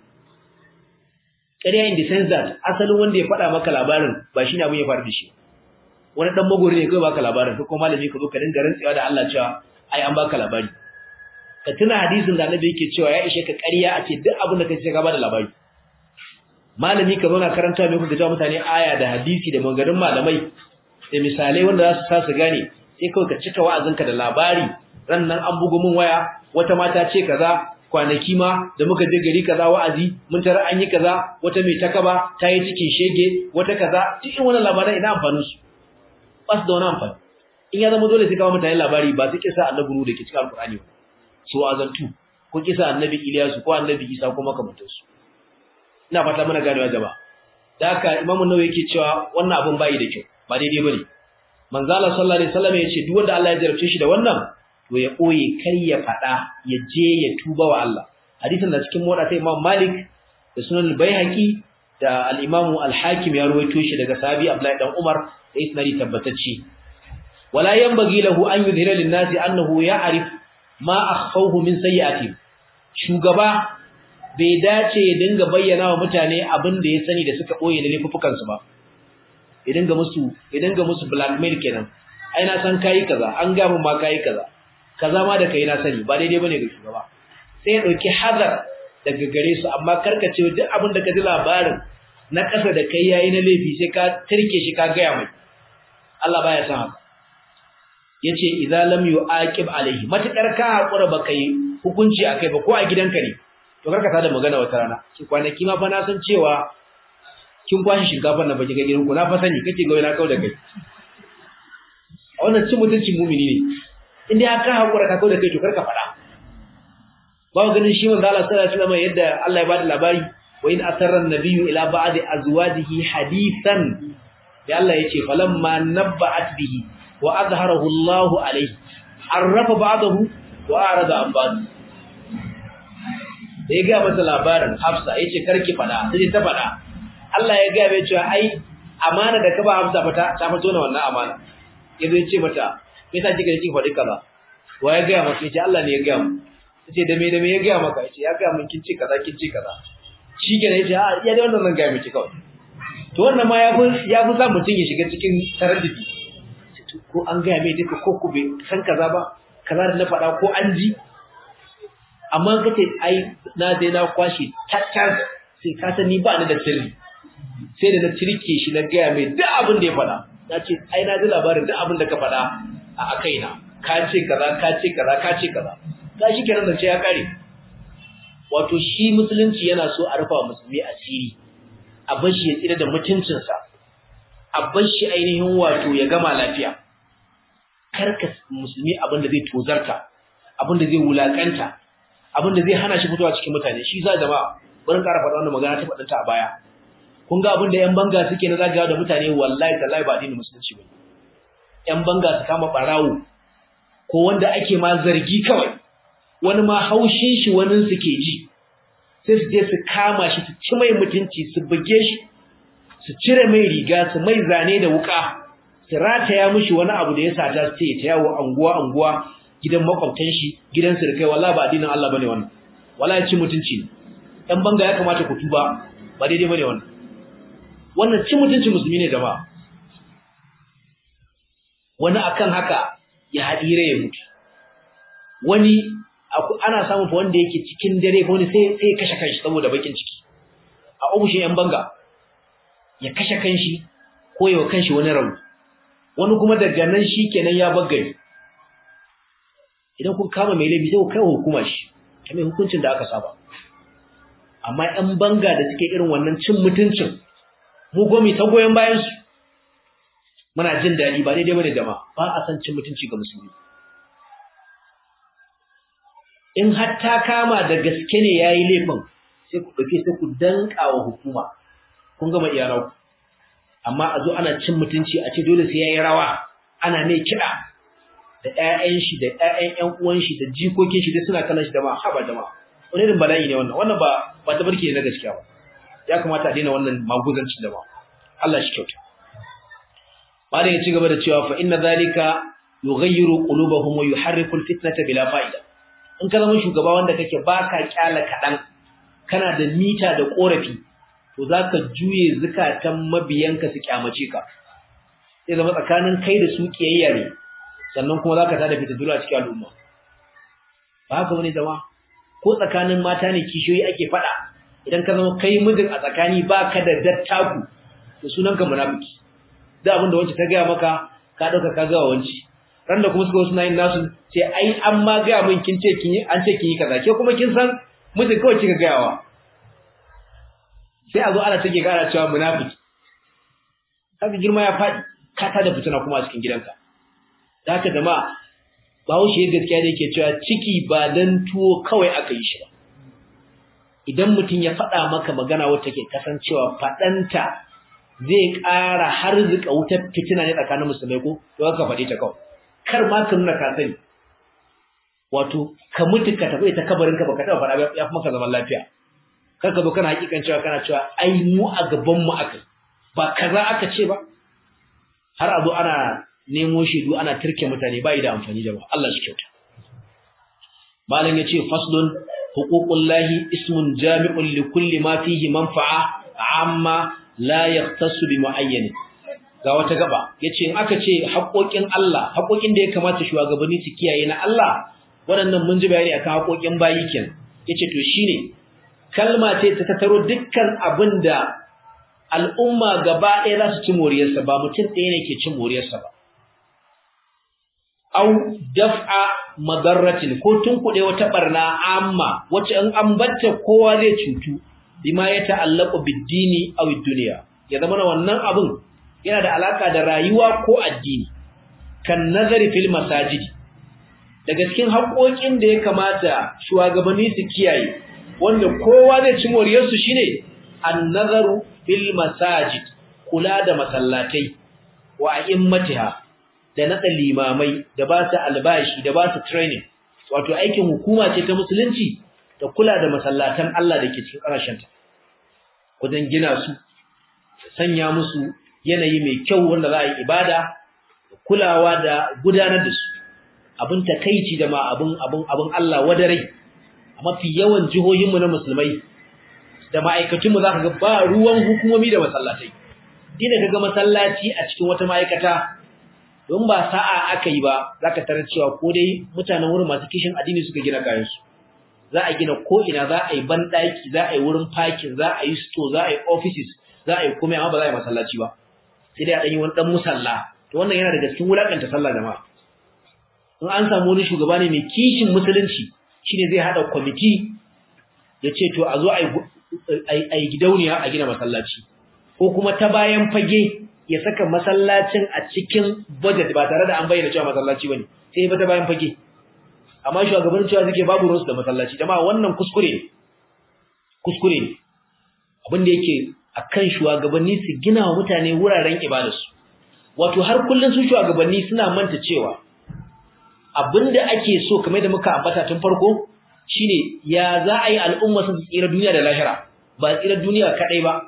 ƙarya in the sense that asalin wanda ya faɗa maka labarin ba shine abin ya faru da shi wani dan magori ne kai baka labarin ko kuma malami ka zo ka dinga rantsewa da Allah cewa ai an baka labari ka tuna hadisin da Annabi yake cewa ya ishe ka ƙarya a ce duk abin da kace ka bada labari malami ka zauna karanta mai kuka jawo mutane aya da hadisi da maganganun malamai da misalai wanda za su sa su gane sai kawai ka cika wa'azinka da labari ran nan an bugu min waya wata mata ce kaza kwanaki ma da muka je gari kaza wa'azi mun tara an yi kaza wata mai takaba ta yi cikin shege wata kaza duk in wannan labaran ina amfanin su ba su da wani amfani in ya zama dole sai kawo mutane labari ba su kisa annabi nu da ke cikin alkur'ani ba so azantu ko kisa annabi Iliyasu ko annabi Isa ko makamantansu ina fata mana ganewa jama'a da haka imamu nawawi yake cewa wannan abun bai da kyau ba daidai bane manzo Allah sallallahu alaihi wasallam yace duk wanda Allah ya jarabce shi da wannan to ya koye kar ya fada ya je ya tuba wa Allah hadisin da cikin mota ta Imam Malik da Sunan al-Baihaqi da al-Imam al-Hakim ya ruwaito shi daga sahabi Abdullahi dan Umar da isnadi tabbatacce wala yanbaghi lahu an yudhira lin-nasi annahu ya'rif ma akhfawhu min sayyi'ati shugaba bai dace ya dinga bayyana wa mutane abin da ya sani da suka boye da laifukan su ba ya dinga musu ya dinga musu blackmail kenan ai na san kai kaza an ga mun ma kai kaza kaza ma da kai na sani ba daidai bane ga shugaba sai ya dauki hazar daga gare su amma karkace duk abin da ka ji labarin na kasa da kai yayi na laifi sai ka tirke shi ka gaya mai Allah baya san haka yace idza lam yuaqib alaihi matakar ka hakura ba kai hukunci akai ba ko a gidanka ne to karka tada magana wata rana ki kwanaki ma fa na san cewa kin kwashi shinkafar na baki ga gidanku na fa sani kake ga na kauda kai a wannan cin mutuncin mumini ne inda aka hakura ka kauda kai to karka fada ba ganin shi manzo Allah sallallahu alaihi wasallam yadda Allah ya bada labari wa in asarra an-nabiyyu ila ba'di azwajihi hadithan ya Allah yace falamma nabba'at bihi wa azharahu Allahu alaihi arrafa ba'dahu wa arada an ba'd da ya ga masa labarin Hafsa yace karki fada sai ta fada Allah ya ga mai cewa ai amana da ka ba Hafsa fata ta fito na wannan amana yazo yace mata me yasa kika kike fadi kaza wa ya ga masa yace Allah ne ya ga mu yace da me da me ya ga maka yace ya ga mun kin ci kaza kin ci kaza shikenan yace a ya da wannan zan ga miki kawai to wannan ma ya fi ya fi sa mutun ya shiga cikin taraddudi ko an ga mai duka ko ku bai san kaza ba kaza da na faɗa ko an ji amma kace ai na dai na kwashi tattas sai ka sani ba ni da sirri sai da na tirke shi na gaya mai duk abin da ya faɗa na ce ai na ji labarin duk abin da ka faɗa a kaina ka ce kaza ka ce kaza ka ce kaza ga shi kenan da ce ya kare wato shi musulunci yana so a rufa musulmi asiri a bar shi ya tsira da mutuncinsa a bar shi ainihin wato ya gama lafiya karka musulmi abin da zai tozarta abin da zai wulakanta abin da zai hana shi fitowa cikin mutane shi za jama'a bari ƙara faɗa wannan magana ta faɗinta a baya kun ga abin da ƴan banga suke na zagawa da mutane wallahi tallahi ba addinin musulunci bane ƴan banga su kama barawo ko wanda ake ma zargi kawai wani ma haushin shi wani su ke ji sai su je su kama shi su ci mai mutunci su buge shi su cire mai riga su mai zane da wuka su rataya mishi wani abu da ya sata su ce ta yawo anguwa anguwa gidan makwabtan shi gidan sirkai wallahi ba addinin Allah bane wannan wallahi cin mutunci ne ɗan banga ya kamata ku tuba ba daidai bane wannan wannan cin mutuncin musulmi ne jama'a wani akan haka ya hadire ya mutu wani ana samun fa wanda yake cikin dare wani sai sai kashe kanshi saboda bakin ciki a ofishin yan banga ya kashe kanshi ko yawa kanshi wani rauni wani kuma daga nan shikenan ya baggare idan kun kama mai laifi sai ku kai hukuma shi ta mai hukuncin da aka saba amma yan banga da suke irin wannan cin mutuncin mu gomi ta goyen bayan su muna jin daɗi ba daidai bane jama'a ba a san cin mutunci ga musulmi in har ta kama da gaske ne yayi laifin sai ku dauke sai ku danka wa hukuma kun gama iyalanku amma a zo ana cin mutunci a ce dole sai yayi rawa ana mai kiɗa da ƴaƴan shi da ƴaƴan ƴan uwan shi da jikokin shi duk suna kallon shi da ma haba jama'a wani irin bala'i ne wannan wannan ba ba tabarki ne na gaskiya ba ya kamata a daina wannan maguzancin da ba Allah shi kyauta Malam ya ci gaba da cewa fa inna zalika yughayyiru qulubahum wa yuharriku alfitnata bila fa'ida. In ka zama shugaba wanda kake baka kyala kadan kana da mita da korafi to zaka juye zakatan mabiyanka su kyamace ka. Sai zama tsakanin kai da su kiyayya ne sannan kuma zaka tada fitadura cikin al'umma. Ba haka wani zama ko tsakanin mata ne kishiyoyi ake fada idan ka zama kai mijin a tsakani baka da dattaku to sunanka munafiki. da abin da wance ta gaya maka ka dauka ka ga wance ran da kuma suka wasu nayin nasu sai ai an ma gaya min kin ce kin an ce kin yi kaza ke kuma kin san miji kawai kika gayawa sai a zo ana take gara cewa munafiki kaga girma ya fadi ka ta da fitina kuma a cikin gidanka da haka jama'a Bahaushe gaskiya ne yake cewa ciki ba dan tuwo kawai aka yi shi ba idan mutum ya faɗa maka magana wacce ke kasancewa faɗanta zai ƙara har zuka wutar fitina ne tsakanin musulmai ko to ka faɗi ta kawai kar ma ka nuna ka sani wato ka mutu ka tafi ta kabarin ka baka taɓa faɗa ya fi maka zaman lafiya kar ka zo kana hakikan cewa kana cewa ai mu a gaban mu akai ba kaza aka ce ba har a zo ana nemo shaidu ana turke mutane bai da amfani da ba Allah shi kyauta malam yace faslun huququllahi ismun jami'un li kulli ma fihi manfa'a amma la yaqtasu bi muayyan ga wata gaba yace in aka ce haƙoƙin Allah haƙoƙin da ya kamata shugabanni su kiyaye na Allah waɗannan mun ji bayani akan haƙoƙin bayi kenan yace to shine kalma ce ta tattaro dukkan abinda al'umma gaba ɗaya za su ci moriyarsa ba mutum ɗaya ne ke cin moriyarsa ba au daf'a madarratin ko tunkuɗe wata barna amma wacce in an batta kowa zai cutu bima ya ta'allaqu bid-dini aw ad-dunya ya zama wannan abun yana da alaka da rayuwa ko addini kan nazari fil masajid daga cikin haƙoƙin da ya kamata shugabanni su kiyaye wanda kowa zai ci moriyar su shine an-nazaru fil masajid kula da masallatai wa a'immatiha da nada limamai da ba su albashi da ba su training wato aikin hukuma ce ta musulunci da kula da masallatan Allah da ke cikin ƙarashenta wajen gina su sanya musu yanayi mai kyau wanda za a yi ibada kulawa da gudanar da su abin takaici da ma abin abin abin Allah wadarai a mafi yawan jihohinmu na musulmai da ma'aikatunmu za ka ga ba ruwan hukumomi da masallatai dina ka ga masallaci a cikin wata ma'aikata don ba sa'a aka yi ba za ka tarar cewa ko dai mutanen wurin masu kishin addini suka gina kayansu za a gina ko'ina za a yi banɗaki za a yi wurin parking za a yi store za a yi offices za a yi kome amma ba za a yi masallaci ba sai dai a ɗanyi wani ɗan musalla to wannan yana daga cikin wulaƙanta sallah jama'a in an samu wani shugaba ne mai kishin musulunci shine zai haɗa kwamiti ya ce to a zo a yi gidauniya a gina masallaci ko kuma ta bayan fage ya saka masallacin a cikin budget ba tare da an bayyana cewa masallaci bane sai ba ta bayan fage amma shugaban cewa suke babu ruwansu da masallaci dama wannan kuskure ne kuskure ne abin da yake akan shugabanni su gina wa mutane wuraren ibadarsu wato har kullun su shugabanni suna manta cewa abinda ake so kamar da muka ambata tun farko shine ya za a yi al'umma su tsira duniya da lahira ba tsira duniya kadai ba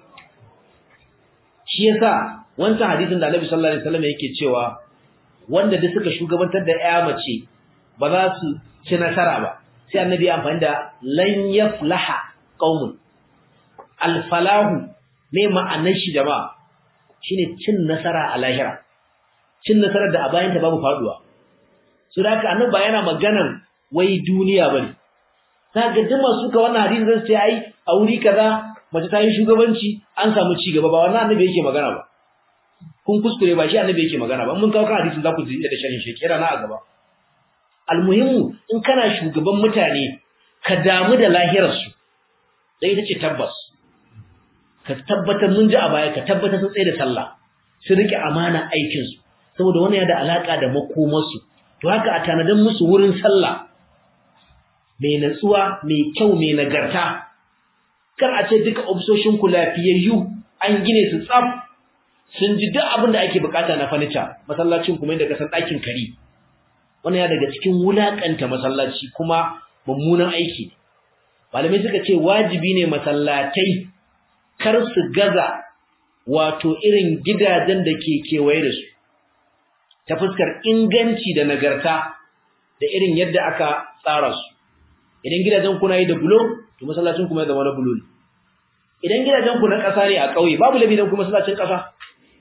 shi yasa wancan hadisin da Annabi sallallahu alaihi wasallam yake cewa wanda da suka shugabantar da ƴa mace ba za su ci nasara ba sai annabi ya amfani da lan yaflaha qaumun alfalahu ne ma'anar shi jama'a shine cin nasara a lahira cin nasarar da a bayan ta babu faduwa so da haka annabi ba yana maganan wai duniya bane za ga duk masu ka wannan hadisi zan ce ai a wuri kaza mace ta yi shugabanci an samu ci gaba ba wannan annabi yake magana ba kun kuskure ba shi annabi yake magana ba mun kawo kan hadisin za ku ji da sharhin shi kira na a gaba almuhimmu in kana shugaban mutane ka damu da lahirarsu dai ita ce tabbas ka tabbatar mun ji a baya ka tabbatar sun tsaye da sallah su rike amana aikin su saboda wannan ya da alaka da makomarsu to haka a tanadan musu wurin sallah mai natsuwa mai kyau mai nagarta kar a ce duka ofisoshin ku lafiyayyu an gine su tsaf sun ji duk abin da ake bukata na furniture masallacin kuma inda ka san ɗakin kari wannan ya daga cikin wulakanta masallaci kuma mummunan aiki malamai suka ce wajibi ne masallatai kar su gaza wato irin gidajen da ke kewaye da su ta fuskar inganci da nagarta da irin yadda aka tsara su idan gidajen kuna yi da bulo to masallacin kuma ya zama na bulo ne idan gidajen ku na ƙasa ne a ƙauye babu labi dan kuma masallacin ƙasa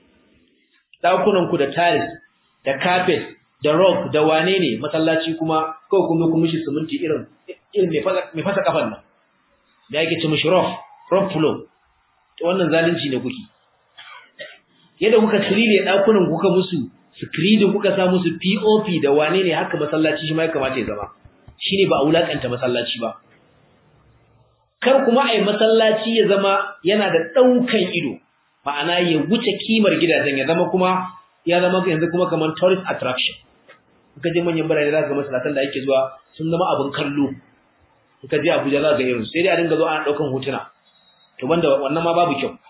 dakunan ku da tiles da carpet da rock da wane ne masallaci kuma kawai kuma kuma shi siminti irin irin mai fasa kafan nan da yake ce mishi rough rough floor to wannan zalunci ne kuke yadda kuka trile dakunan kuka musu screen kuka sa musu POP da wane ne haka masallaci shi ma ya kamata ya zama shine ba a wulakanta masallaci ba kar kuma ai masallaci ya zama yana da daukan ido ma'ana ya wuce kimar gidajen ya zama kuma ya zama yanzu kuma kamar tourist attraction kuka je manyan birane za ka ga masallatan da ake zuwa sun zama abin kallo kuka je Abuja za ka ga irin sai dai a dinga zo ana daukan hotuna to banda wannan ma babu kyau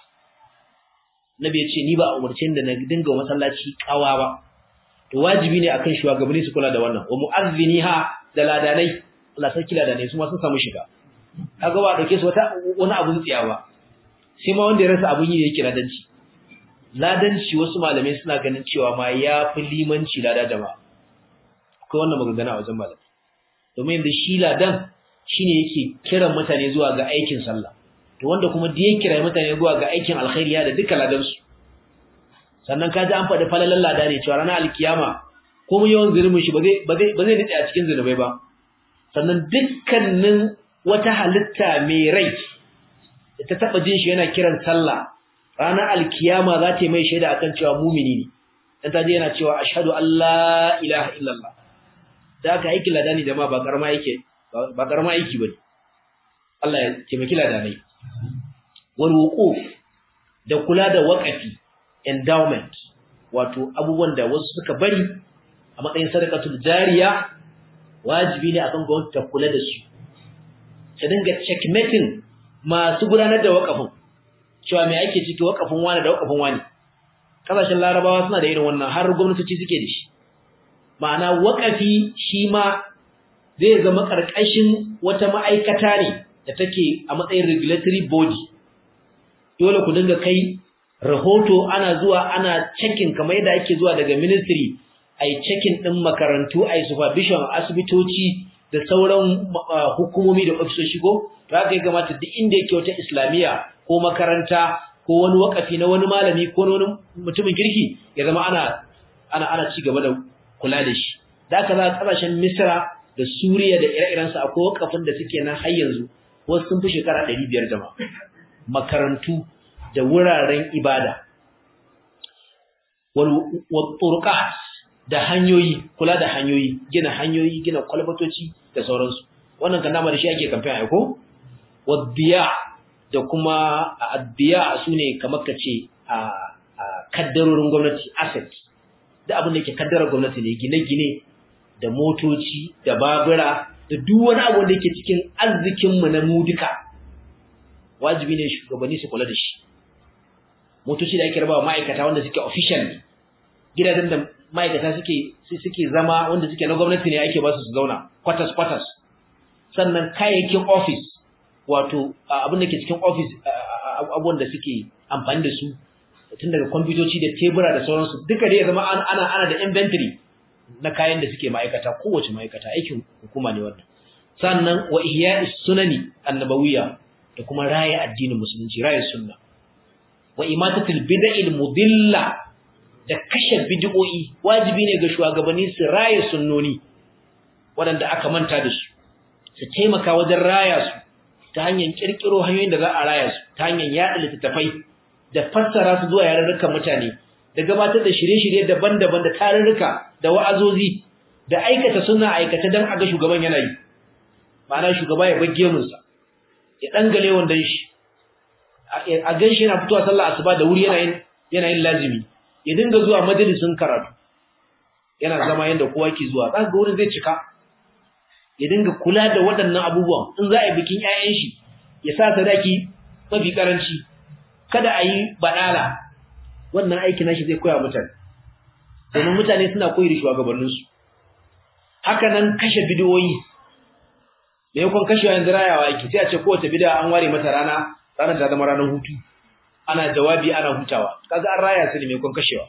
Nabi ya ce ni ba a umarce da na dinga masallaci kawa ba to wajibi ne akan shugabanni su kula da wannan wa mu'azziniha da ladanai Allah sarki ladanai su ma sun samu shiga kaga ba dauke su wata wani abun tsiya ba sai ma wanda ya rasa abun yi yake ladanci ladanci wasu malamai suna ganin cewa ma ya fi limanci lada jama'a akwai wannan magana a wajen malamai domin da shi ladan shine yake kiran mutane zuwa ga aikin sallah to wanda kuma da ya kira mutane zuwa ga aikin alkhairi da duka ladan su sannan kaji an faɗi falalan lada ne cewa ranar alkiyama ko mun yawan zulumin shi ba zai ba zai ba zai nitsa a cikin zulubai ba sannan dukkanin wata halitta mai rai da ta taba jin shi yana kiran sallah ranar alkiyama za ta yi mai shaida akan cewa mumini ne dan ta je yana cewa ashhadu an la ilaha illallah da aka aiki ladani jama'a ba karama yake ba karama aiki bane Allah ya taimaki ladanai wal wuquf da kula da waqafi endowment wato abubuwan da wasu suka bari a matsayin sadaqatul jariya wajibi ne akan gwamnati ta kula da su ta dinga checkmating masu gudanar da waqafin cewa me ake ciki waqafin wani da waqafin wani kasashen larabawa suna da irin wannan har gwamnatoci suke da shi ma'ana waqafi shi ma zai zama karkashin wata ma'aikata ne da take a matsayin regulatory body dole ku dinga kai rahoto ana zuwa ana checking kamar yadda ake zuwa daga ministry ai checking din makarantu ai supervision asibitoci da sauran hukumomi da ofisoshi ko to haka ya kamata duk inda yake wata islamiya ko makaranta ko wani wakafi na wani malami ko wani mutumin kirki ya zama ana ana ana ci gaba da kula da shi da haka za kasashen Misra da Suriya da ire-iren su akwai wakafin da suke nan har yanzu wasu sun fi shekara 500 jama'a makarantu da wuraren ibada wal turqat da hanyoyi kula da hanyoyi gina hanyoyi gina kwalbatoci da sauransu wannan kan dama da shi ake kamfen aiko wadiya da kuma addiya sune kamar kace a kaddarorin gwamnati asset da abin da yake kaddarar gwamnati ne gine-gine da motoci da babura da duk wani abu da yake cikin arzikin mu na mu duka wajibi ne shugabanni su kula da shi motoci da ake rabawa ma'aikata wanda suke official ne gidajen da ma'aikata suke suke zama wanda suke na gwamnati ne ake ba su su zauna quarters quarters sannan kayayyakin office wato abin da ke cikin office abubuwan da suke amfani da su tun daga kwamfutoci da tebura da sauransu duka dai ya zama ana ana da inventory na kayan da suke ma'aikata kowace ma'aikata aikin hukuma ne wannan sannan wa ihya'is sunani annabawiyya da kuma raya addinin musulunci raya sunna wa imatatul bid'il mudilla da kashe bid'o'i wajibi ne ga shugabanni su raya sunnoni waɗanda aka manta da su su taimaka wajen raya su ta hanyar kirkiro hanyoyin da za a raya su ta hanyar yaɗa littattafai da fassara su zuwa yarurrukan mutane da gabatar da shirye-shirye daban-daban da tarurruka da wa'azozi da aikata suna aikata don a ga shugaban yana yi ma'ana shugaba ya bagge munsa ya dangale wanda shi a gan shi yana fitowa sallah asuba da wuri yana yin yana yin lazimi ya dinga zuwa majalisin karatu yana zama yanda kowa ke zuwa zaka ga wurin zai cika ya dinga kula da waɗannan abubuwan in za a yi bikin ƴaƴan shi ya sa sadaki mafi karanci kada a yi badala wannan aikin nashi zai koya mutane domin mutane suna koyi da shugabanninsu haka nan kashe bidiyoyi da yakon kashewa yanzu rayawa yake sai a ce kowace bid'a an ware mata rana ranar ta zama ranar hutu ana jawabi ana hutawa kaga an raya su ne mai kon kashewa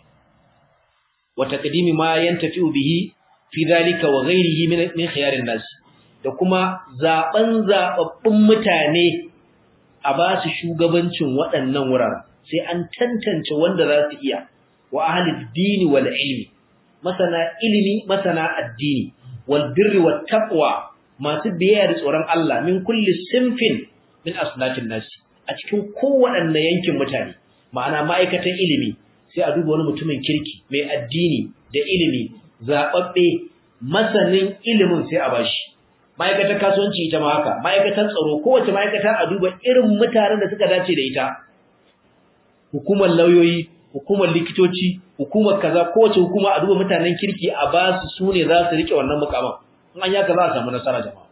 wa taqdimi ma yantafi'u bihi fi dhalika wa ghayrihi min min khiyarin nas da kuma zaben zababbun mutane a ba su shugabancin waɗannan wuraren sai an tantance wanda za su iya wa ahli dini wal ilmi masana ilimi masana addini wal birri wat taqwa masu biyayya da tsoron Allah min kulli sinfin min asnatin nasi a cikin kowaɗanne yankin mutane ma'ana ma'aikatan ilimi sai a duba wani mutumin kirki mai addini da ilimi zaɓaɓɓe masanin ilimin sai a bashi ma'aikatan kasuwanci ita ma haka ma'aikatan tsaro kowace ma'aikata a duba irin mutanen da suka dace da ita hukumar lauyoyi hukumar likitoci hukumar kaza kowace hukuma a duba mutanen kirki a basu su ne za su rike wannan mukaman in an yaka za a samu nasara jama'a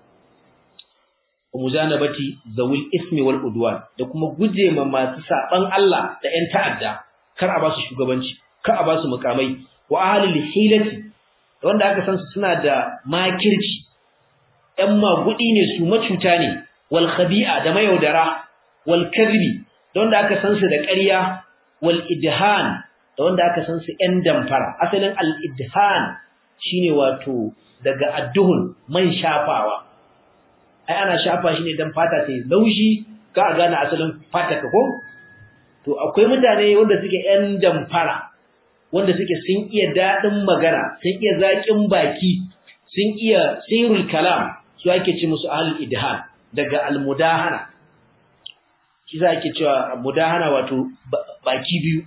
muzanabati zawil ismi wal udwan da kuma guje ma masu saban Allah da ƴan ta'adda kar a ba su shugabanci kar a ba su mukamai wa ahlul hilati wanda aka san su suna da makirci ƴan magudi ne su macuta ne wal khabi'a da mayaudara wal kadhibi da wanda aka san su da ƙarya wal idhan da wanda aka san su ƴan damfara asalin al idhan shine wato daga adduhun man shafawa ai ana shafa shi ne dan fata ta laushi ka a gane asalin fata ka ko to akwai mutane wanda suke ƴan damfara wanda suke sun iya dadin magana sun iya zakin baki sun iya sirrul kalam su ake ce musu ahlul idhan daga almudahana shi za ake cewa mudahana wato baki biyu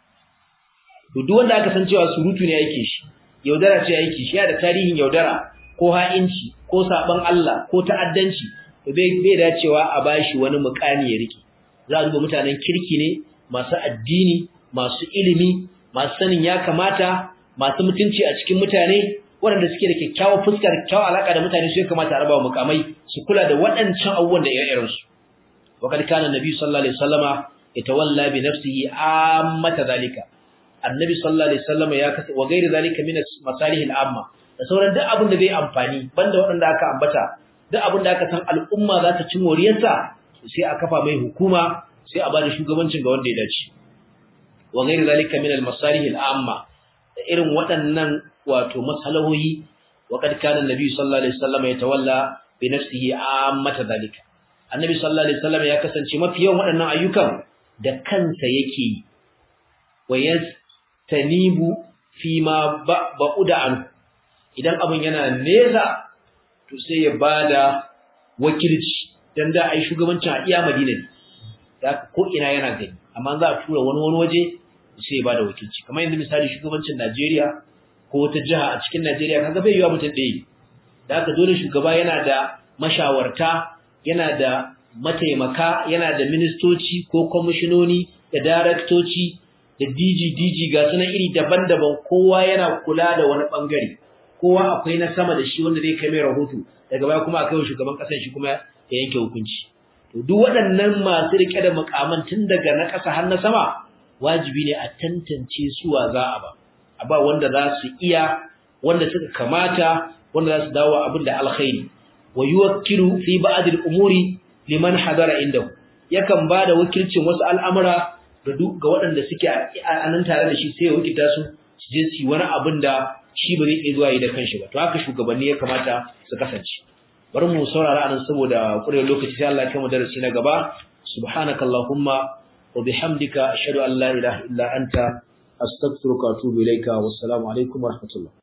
to duk wanda aka san cewa surutu ne yake shi yaudara ce yake shi ya da tarihin yaudara ko ha'inci ko saban Allah ko ta'addanci to bai bai dacewa a bashi wani mukami ya rike za a duba mutanen kirki ne masu addini masu ilimi masu sanin ya kamata masu mutunci a cikin mutane waɗanda suke da kyakkyawar fuskar kyakkyawar alaka da mutane su ya kamata a raba mukamai su kula da waɗancan abubuwan da ire-iren su wa kad kana nabi sallallahu alaihi wasallama yatawalla bi nafsihi ammata zalika annabi sallallahu alaihi wasallama ya kasa wa gairi zalika min masalih al-amma da sauran duk abin da zai amfani banda waɗanda aka ambata duk abin da aka san al'umma za ta ci moriyarsa sai a kafa mai hukuma sai a bada shugabancin ga wanda ya dace wa ghairi zalika min al-masalih al-amma da irin waɗannan wato masalahoyi wa kad kana annabi sallallahu alaihi wasallam yatawalla bi nafsihi ammata zalika annabi sallallahu alaihi wasallam ya kasance mafi yawan waɗannan ayyukan da kansa yake yi wa yastanibu fi ma ba'uda an idan abin yana nesa to sai ya bada wakilci dan da ai shugabancin a iya Madina ne da ko ina yana gani amma za a tura wani wani waje sai ya bada wakilci kamar yanzu misali shugabancin Najeriya ko wata jiha a cikin Najeriya kaga bai yiwa mutum ɗaya da haka dole shugaba yana da mashawarta yana da mataimaka yana da ministoci ko kwamishinoni da daraktoci da DG DG ga sunan iri daban-daban kowa yana kula da wani bangare kowa akwai na sama da shi wanda zai kai mai rahoto daga baya kuma akai shugaban kasar shi kuma ya yanke hukunci to duk waɗannan masu rike da mukaman tun daga na ƙasa har na sama wajibi ne a tantance suwa za a ba a ba wanda za su iya wanda suka kamata wanda za su dawo abin da alkhairi wa yuwakkilu fi ba'd al-umuri liman hadara indahu yakan bada wakilcin wasu al'amura ga ga waɗanda suke a nan tare da shi sai ya wakilta su su je su wani abin da shi ba zai iya zuwa yi da kanshi ba to haka shugabanni ya kamata su kasance bari mu saurara anan saboda ƙurewar lokaci sai Allah ya kai mu darasi na gaba subhanakallahumma wa bihamdika ashhadu an la ilaha illa anta astaghfiruka wa atubu ilayka wassalamu alaikum wa rahmatullah